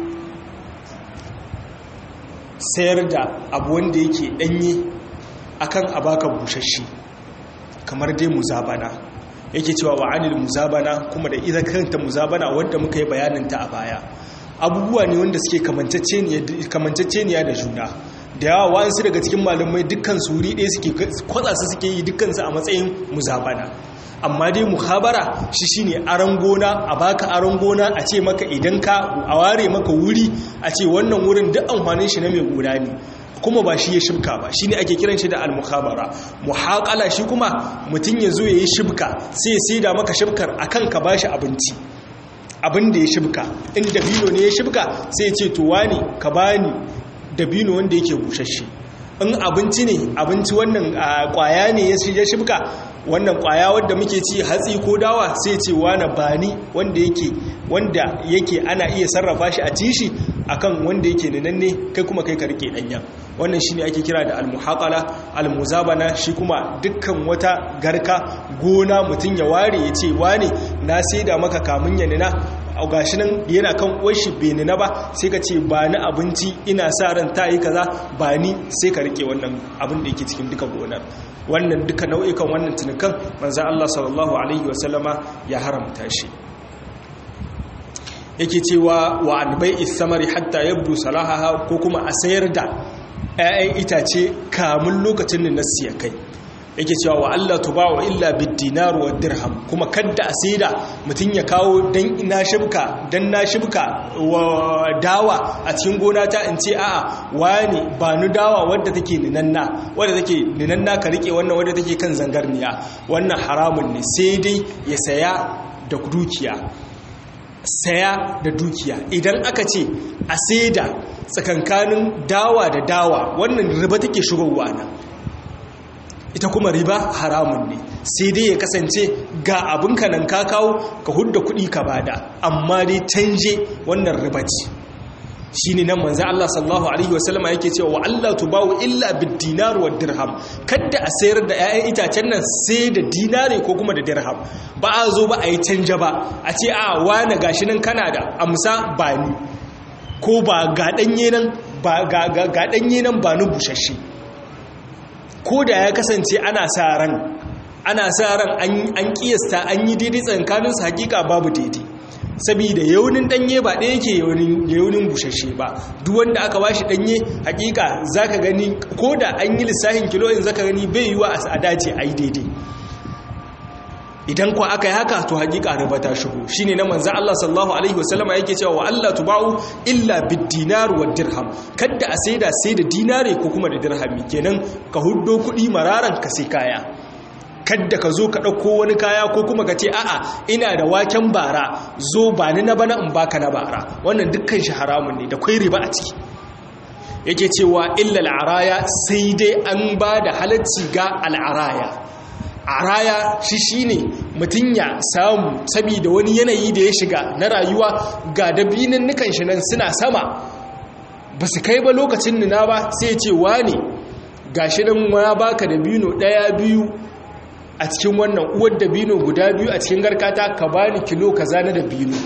sayar da abu wanda yake danye akan abaka bushashe kamar dai muzabana yake cewa wa anil muzabana kuma da ita kanta muzabana wanda muka yi bayaninta a baya abubuwa ne wanda suke kamanceceniya da juna da yawa wa'ansu daga cikin malamai dukkan suri ɗaya suke kwatsa su suke yi dukkansu a matsayin muzabana amma dai muhabara shi shine aron gona a baka aron gona a ce maka idan ka a ware maka wuri a ce wannan wurin duk amfanin shi na mai gona ne kuma ba shi ya shibka ba shi ne ake kiran shi da al-muhabara muhaƙala shi kuma mutum ya zo ya yi shibka sai ya sai da maka shibkar akan ka bashi abinci abin da ya shibka in dabino ne ya shibka sai ya ce to wani ka bani dabino wanda yake bushashe in abinci ne abinci wannan kwaya ne ya shibka wannan kwaya wadda muke ci hatsi ko dawa sai ce wani bani wanda yake wanda yake ana iya sarrafa shi a tishi akan wanda yake nanne kai kuma kai ka rike danya wannan shine ake kira da almuhaqala almuzabana shi kuma dukkan wata garka gona mutun ya ware ya ce wani na saida maka kamun ya nina a gashi nan yana kan uwarshi bai nina ba sai ka ce ba ni abinci ina sa ran ta yi kaza ba ni sai ka rike wannan abin da yake cikin duka gonar wannan duka nau'ikan wannan tunukan manzan Allah sallallahu alaihi wasallama ya haramta shi yake cewa wa albai isamari hatta yabdu salahaha ko kuma a sayar da 'ya'yan itace kamun lokacin da nasu ya kai yake cewa wa Allah tubawa illa bid-dinar wa dirham kuma kadda a saida mutun ya kawo dan ina shibka dan na shibka wa dawa a cikin gona ta in ce a'a wani ba nu dawa wadda take ninanna wadda take ninanna ka rike wannan wadda take kan zangarniya wannan haramun ne sai dai ya saya da dukiya saya da dukiya idan aka ce a saida tsakankanin dawa da dawa wannan riba take shigowa nan ita kuma riba haramun ne sai dai ya kasance ga abin ka nan ka kawo ka hudda kuɗi ka bada amma dai canje wannan riba ce shi ne nan manzan Allah sallallahu Alaihi wasallama yake cewa wa Allah tubawu illa bid dinar wa dirham kadda a sayar da 'ya'yan itacen nan sai da dinare ko kuma da dirham ba a zo ba a yi canja ba a ce a wane gashi nan kana da amsa ba ni ko ba ga ɗanye nan ba ni bushashe ko da ya kasance ana sa ran ana sa ran an kiyasta an yi daidai tsakaninsu hakika babu daidai saboda yaunin danye ba ɗaya yake yaunin bushashe ba duk wanda aka bashi danye hakika zaka gani ko da an yi lissahin kilo in zaka gani bai yiwa a dace a yi daidai idan kuwa aka yi haka to hakika riba ta shigo shine na manzo Allah sallallahu alaihi wasallama yake cewa wa Allah tuba'u illa bid-dinar wa dirham kada a saida sai da dinare ko kuma da dirhami kenan ka huddo kuɗi mararan ka sai kaya kadda ka zo ka ɗauko wani kaya ko kuma ka ce a'a ina da waken bara zo ba ni na bana in baka na bara wannan dukkan shi haramun ne da kwai riba a ciki yake cewa illa al'araya sai dai an ba da halacci ga al'araya araya shi shine mutum ya samu saboda wani yanayi da ya shiga na rayuwa ga dabinin nukan shi nan suna sama ba su kai ba lokacin nuna ba sai ce wane ga shi nan ya baka dabino ɗaya biyu a cikin wannan uwar dabino guda biyu a cikin garkata ka bani kilo kaza na dabino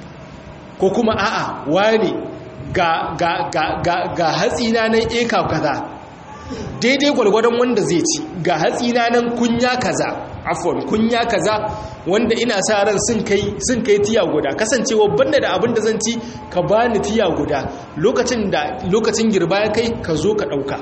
ko kuma a'a wane ga ga ga ga ga hatsina nan eka kaza daidai gwalgwadon wanda zai ci ga hatsina nan kunya kaza afon kunya kaza wanda ina sa ran sun kai sun kai tiya guda kasancewa banda da abin da zan ci ka bani tiya guda lokacin da lokacin girba ya kai ka zo ka dauka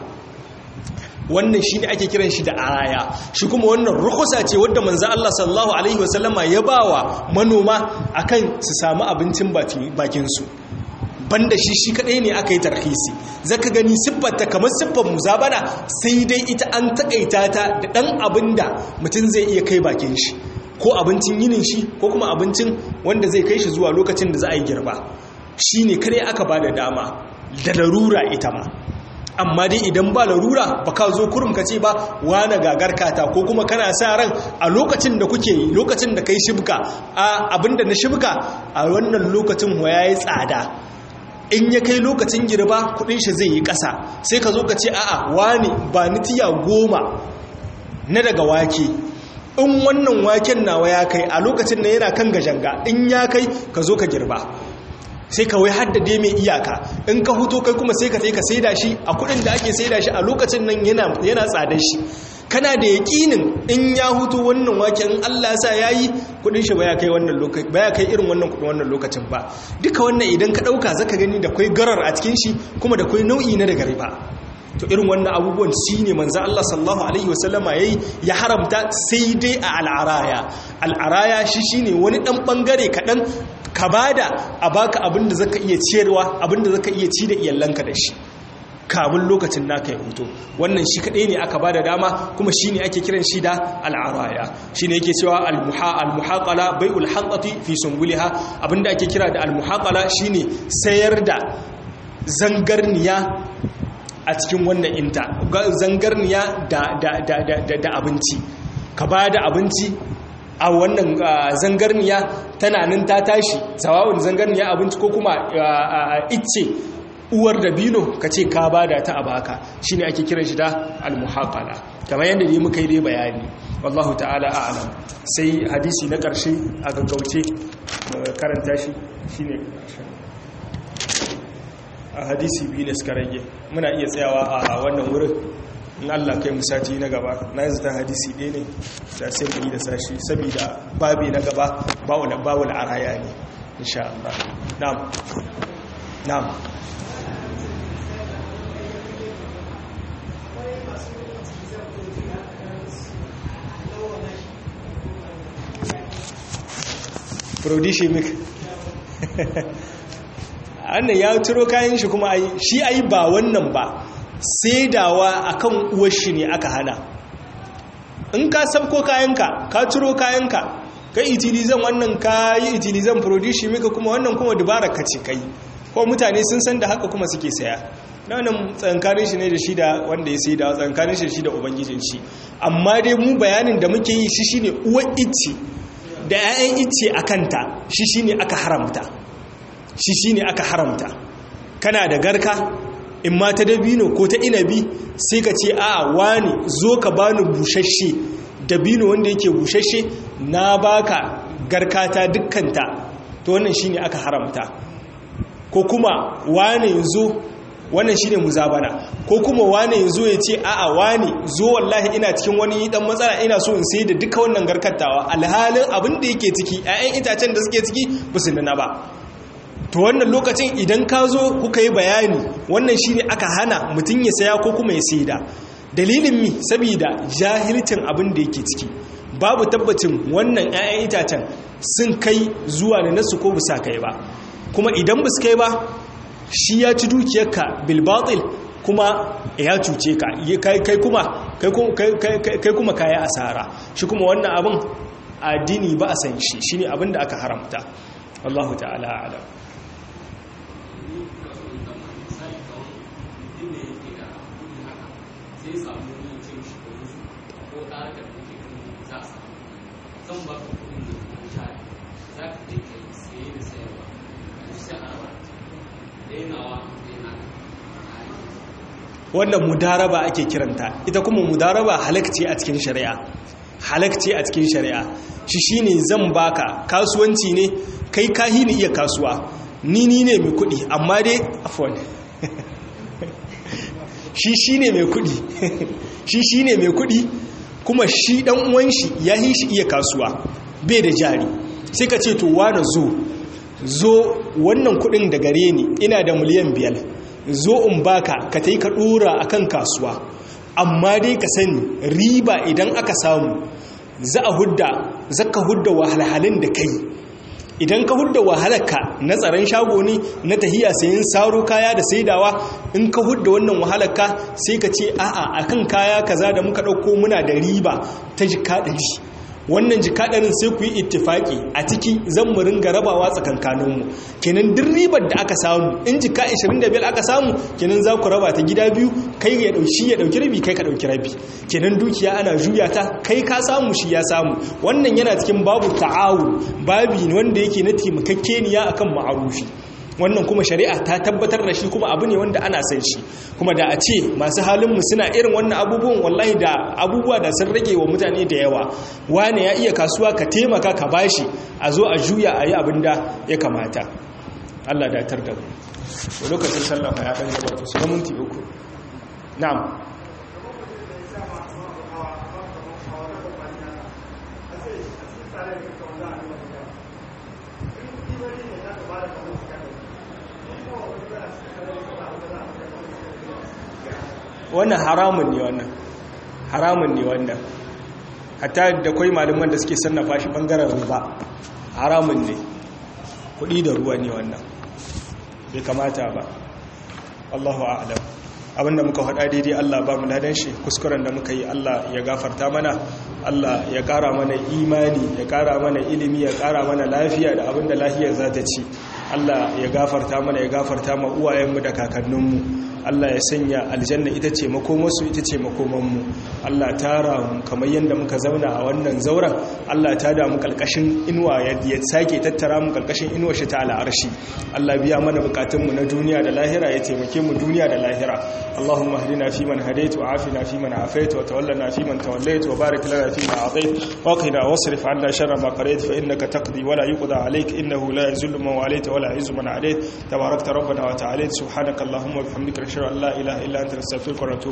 wannan shi ne ake kiran shi da araya shi kuma wannan rukusa ce wadda manzo Allah sallallahu alaihi wasallama ya bawa manoma akan su samu abincin bakin su banda shi shi kadai ne aka yi tarhisi zaka gani siffarta kamar siffar muzabana sai dai ita an takaita ta da dan abinda mutum zai iya kai bakin shi ko abincin yinin shi ko kuma abincin wanda zai kai shi zuwa lokacin da za a yi girba shine kare aka bada dama da larura ita ma amma dai idan ba larura ba ka zo kurum ka ce ba wane gagar kata ko kuma kana sa ran a lokacin da kuke lokacin da kai shibka a abinda na shibka a wannan lokacin ho yayi tsada in ya kai lokacin girba kudin shi zai yi ƙasa sai ka zo ka ce a'a wani ba ni tiya goma na daga wake in wannan waken nawa ya kai a lokacin da yana kan gajanga in ya kai ka zo ka girba sai ka wai haddade mai iyaka in ka huto kai kuma sai ka sai ka saida shi a kudin da ake saida shi a lokacin nan yana yana tsadar shi kana da yakinin in ya hutu wannan waken in Allah sa yayi kudin shi baya kai wannan lokaci baya kai irin wannan kudin wannan lokacin ba duka wannan idan ka dauka zaka gani da kai garar a cikin shi kuma da kai nau'i na daga riba to irin wannan abubuwan shi ne manzo Allah sallallahu alaihi wasallama yayi ya haramta sai dai a al'araya al'araya shi shine wani dan bangare kadan ka bada a baka abinda zaka iya ciyarwa abinda zaka iya ci da iyalanka da shi kamun lokacin naka ya huto wannan shi kadai ne aka bada dama kuma shine ake kiran shi da al'araya shine yake cewa al-muhaqala bai'ul haqqati fi sunguliha abinda ake kira da al-muhaqala shine sayar da zangarniya a cikin wannan inta zangarniya da da abinci ka bada abinci a wannan zangarniya tana nan ta tashi sawa'un zangarniya abinci ko kuma icce uwar da bino ka ce ka bada ta a baka shi ne ake kiran shi da almuhaqala kamar yadda ne muka yi dai bayani wallahu ta'ala a'lam sai hadisi na ƙarshe a gaggauce karanta shi shine a hadisi biyu ne suka rage muna iya tsayawa a wannan wurin in Allah kai musati na gaba na yanzu ta hadisi ɗaya ne da sai mu yi da sashi saboda babi na gaba bawul araya ne insha Allah na'am na'am prodishimik annan ya turo kayan shi kuma ai shi ai ba wannan ba saidawa akan uwar shi ne aka hana in ka sabko kayanka ka turo kayanka kai itilizan wannan ka yi itilizan prodishimik kuma wannan kuma dubara ka ce kai ko mutane sun san da haka kuma suke saya nan tsankanin shi ne da shi da wanda ya sai da tsankanin shi da shi da ubangijin shi amma dai mu bayanin da muke yi shi shine uwar ice da 'ya'yan ice a kanta shi shi ne aka haramta shi shi ne aka haramta kana da garka in ma ta dabino ko ta inabi sai ka ce a wani zo ka bani bushashe dabino wanda yake bushashe na baka garkata dukkanta to wannan shi ne aka haramta ko kuma wani zo wannan shine muzabana ko kuma wane yazo ya ce a'a wane zo wallahi ina cikin wani dan matsala ina so in sai da duka wannan garkatawa alhalin abin da yake ciki ƴaƴan itacen da suke ciki ba su nuna ba to wannan lokacin idan ka zo kuka yi bayani wannan shine aka hana mutum ya saya ko kuma ya saida dalilin mi saboda jahilcin abin da yake ciki babu tabbacin wannan ƴaƴan itacen sun kai zuwa da nasu ko bisa kai ba kuma idan ba su kai ba shi ya ci dukiyarka bilbatil kuma ya cuce ka kai kuma kai kuma kayi asara shi kuma wannan abin addini ba a san shi shine abin da aka haramta wallahu ta'ala alam
zan ba ka kudin da kuma shari za ka je ka yi saye da sayarwa a duk sai a dainawa daina
wannan mudaraba ake kiranta ita kuma mudaraba halakci a cikin shari'a halakci a cikin shari'a shi shine zan baka kasuwanci ne kai kahi ni iya kasuwa ni ni ne mai kudi amma dai afwan shi shine mai kudi shi shine mai kudi kuma shi dan uwan shi ya yi shi iya kasuwa bai da jari sai ka ce to wani zo zo wannan kudin da gare ni ina da miliyan biyar zo in baka ka ta yi ka dora a kan kasuwa amma dai ka sani riba idan aka samu za a hudda za ka hudda wahalhalin da kai idan ka hudda wahalarka na tsaron shago ne na tahiya sayin saro kaya da saidawa in ka hudda wannan wahalarka sai ka ce a'a akan kaya kaza da muka ɗauko muna da riba ta jika ɗari wannan jikaɗarin sai ku yi ittifaki a ciki zan mu ringa rabawa tsakankaninmu kenan duk ribar da aka samu in jika 25 aka samu kenan za ku raba ta gida biyu kai ya ɗauki ya ɗauki rabi kai ka ɗauki rabi kenan dukiya ana juya ta kai ka samu shi ya samu wannan yana cikin babu ta'awun babi wanda yake na taimakakeniya akan ma'arufi wannan kuma shari'a ta tabbatar da shi kuma abu ne wanda ana san shi kuma da a ce masu halinmu suna irin wannan abubuwan wallahi da abubuwa da sun rage wa mutane da yawa wane ya iya kasuwa ka taimaka ka bashi a zo a juya a yi abin da ya kamata Allah da tar da mu lokacin sallafa ya ɗan gabata su minti uku na'am wannan haramun ne wannan haramun ne wannan hatta da kwai malaman da suke sannafa shi bangaren riba haramun ne kudi da ruwa ne wannan bai kamata ba Allahu a'lam abinda muka faɗa daidai Allah ba mu ladan shi kuskuren da muka yi Allah ya gafarta mana Allah ya ƙara mana imani ya ƙara mana ilimi ya ƙara mana lafiya da abinda lafiyar za ta ci Allah ya gafarta mana ya gafarta ma uwayenmu da kakanninmu Allah ya sanya aljanna ita ce makomarsu ita ce makomanmu Allah tara mu kamar yadda muka zauna a wannan zauren Allah ta damu kalkashin inuwa ya sake tattara mu kalkashin inuwa shi ta al'arshi Allah biya mana bukatunmu na duniya da lahira ya taimake mu duniya da lahira Allahumma hdina fi man hadait wa afina fi man afait wa tawallana fi man tawallait wa barik lana fi ma atait wa qina wasrif 'anna sharra ma qadait fa innaka taqdi wa la yuqda 'alayk innahu la yuzillu man walayta wa la yu'izzu man 'alayt tabarakta rabbana wa ta'ala subhanaka allahumma wa bihamdika ashhadu an la ilaha illa anta astaghfiruka wa atubu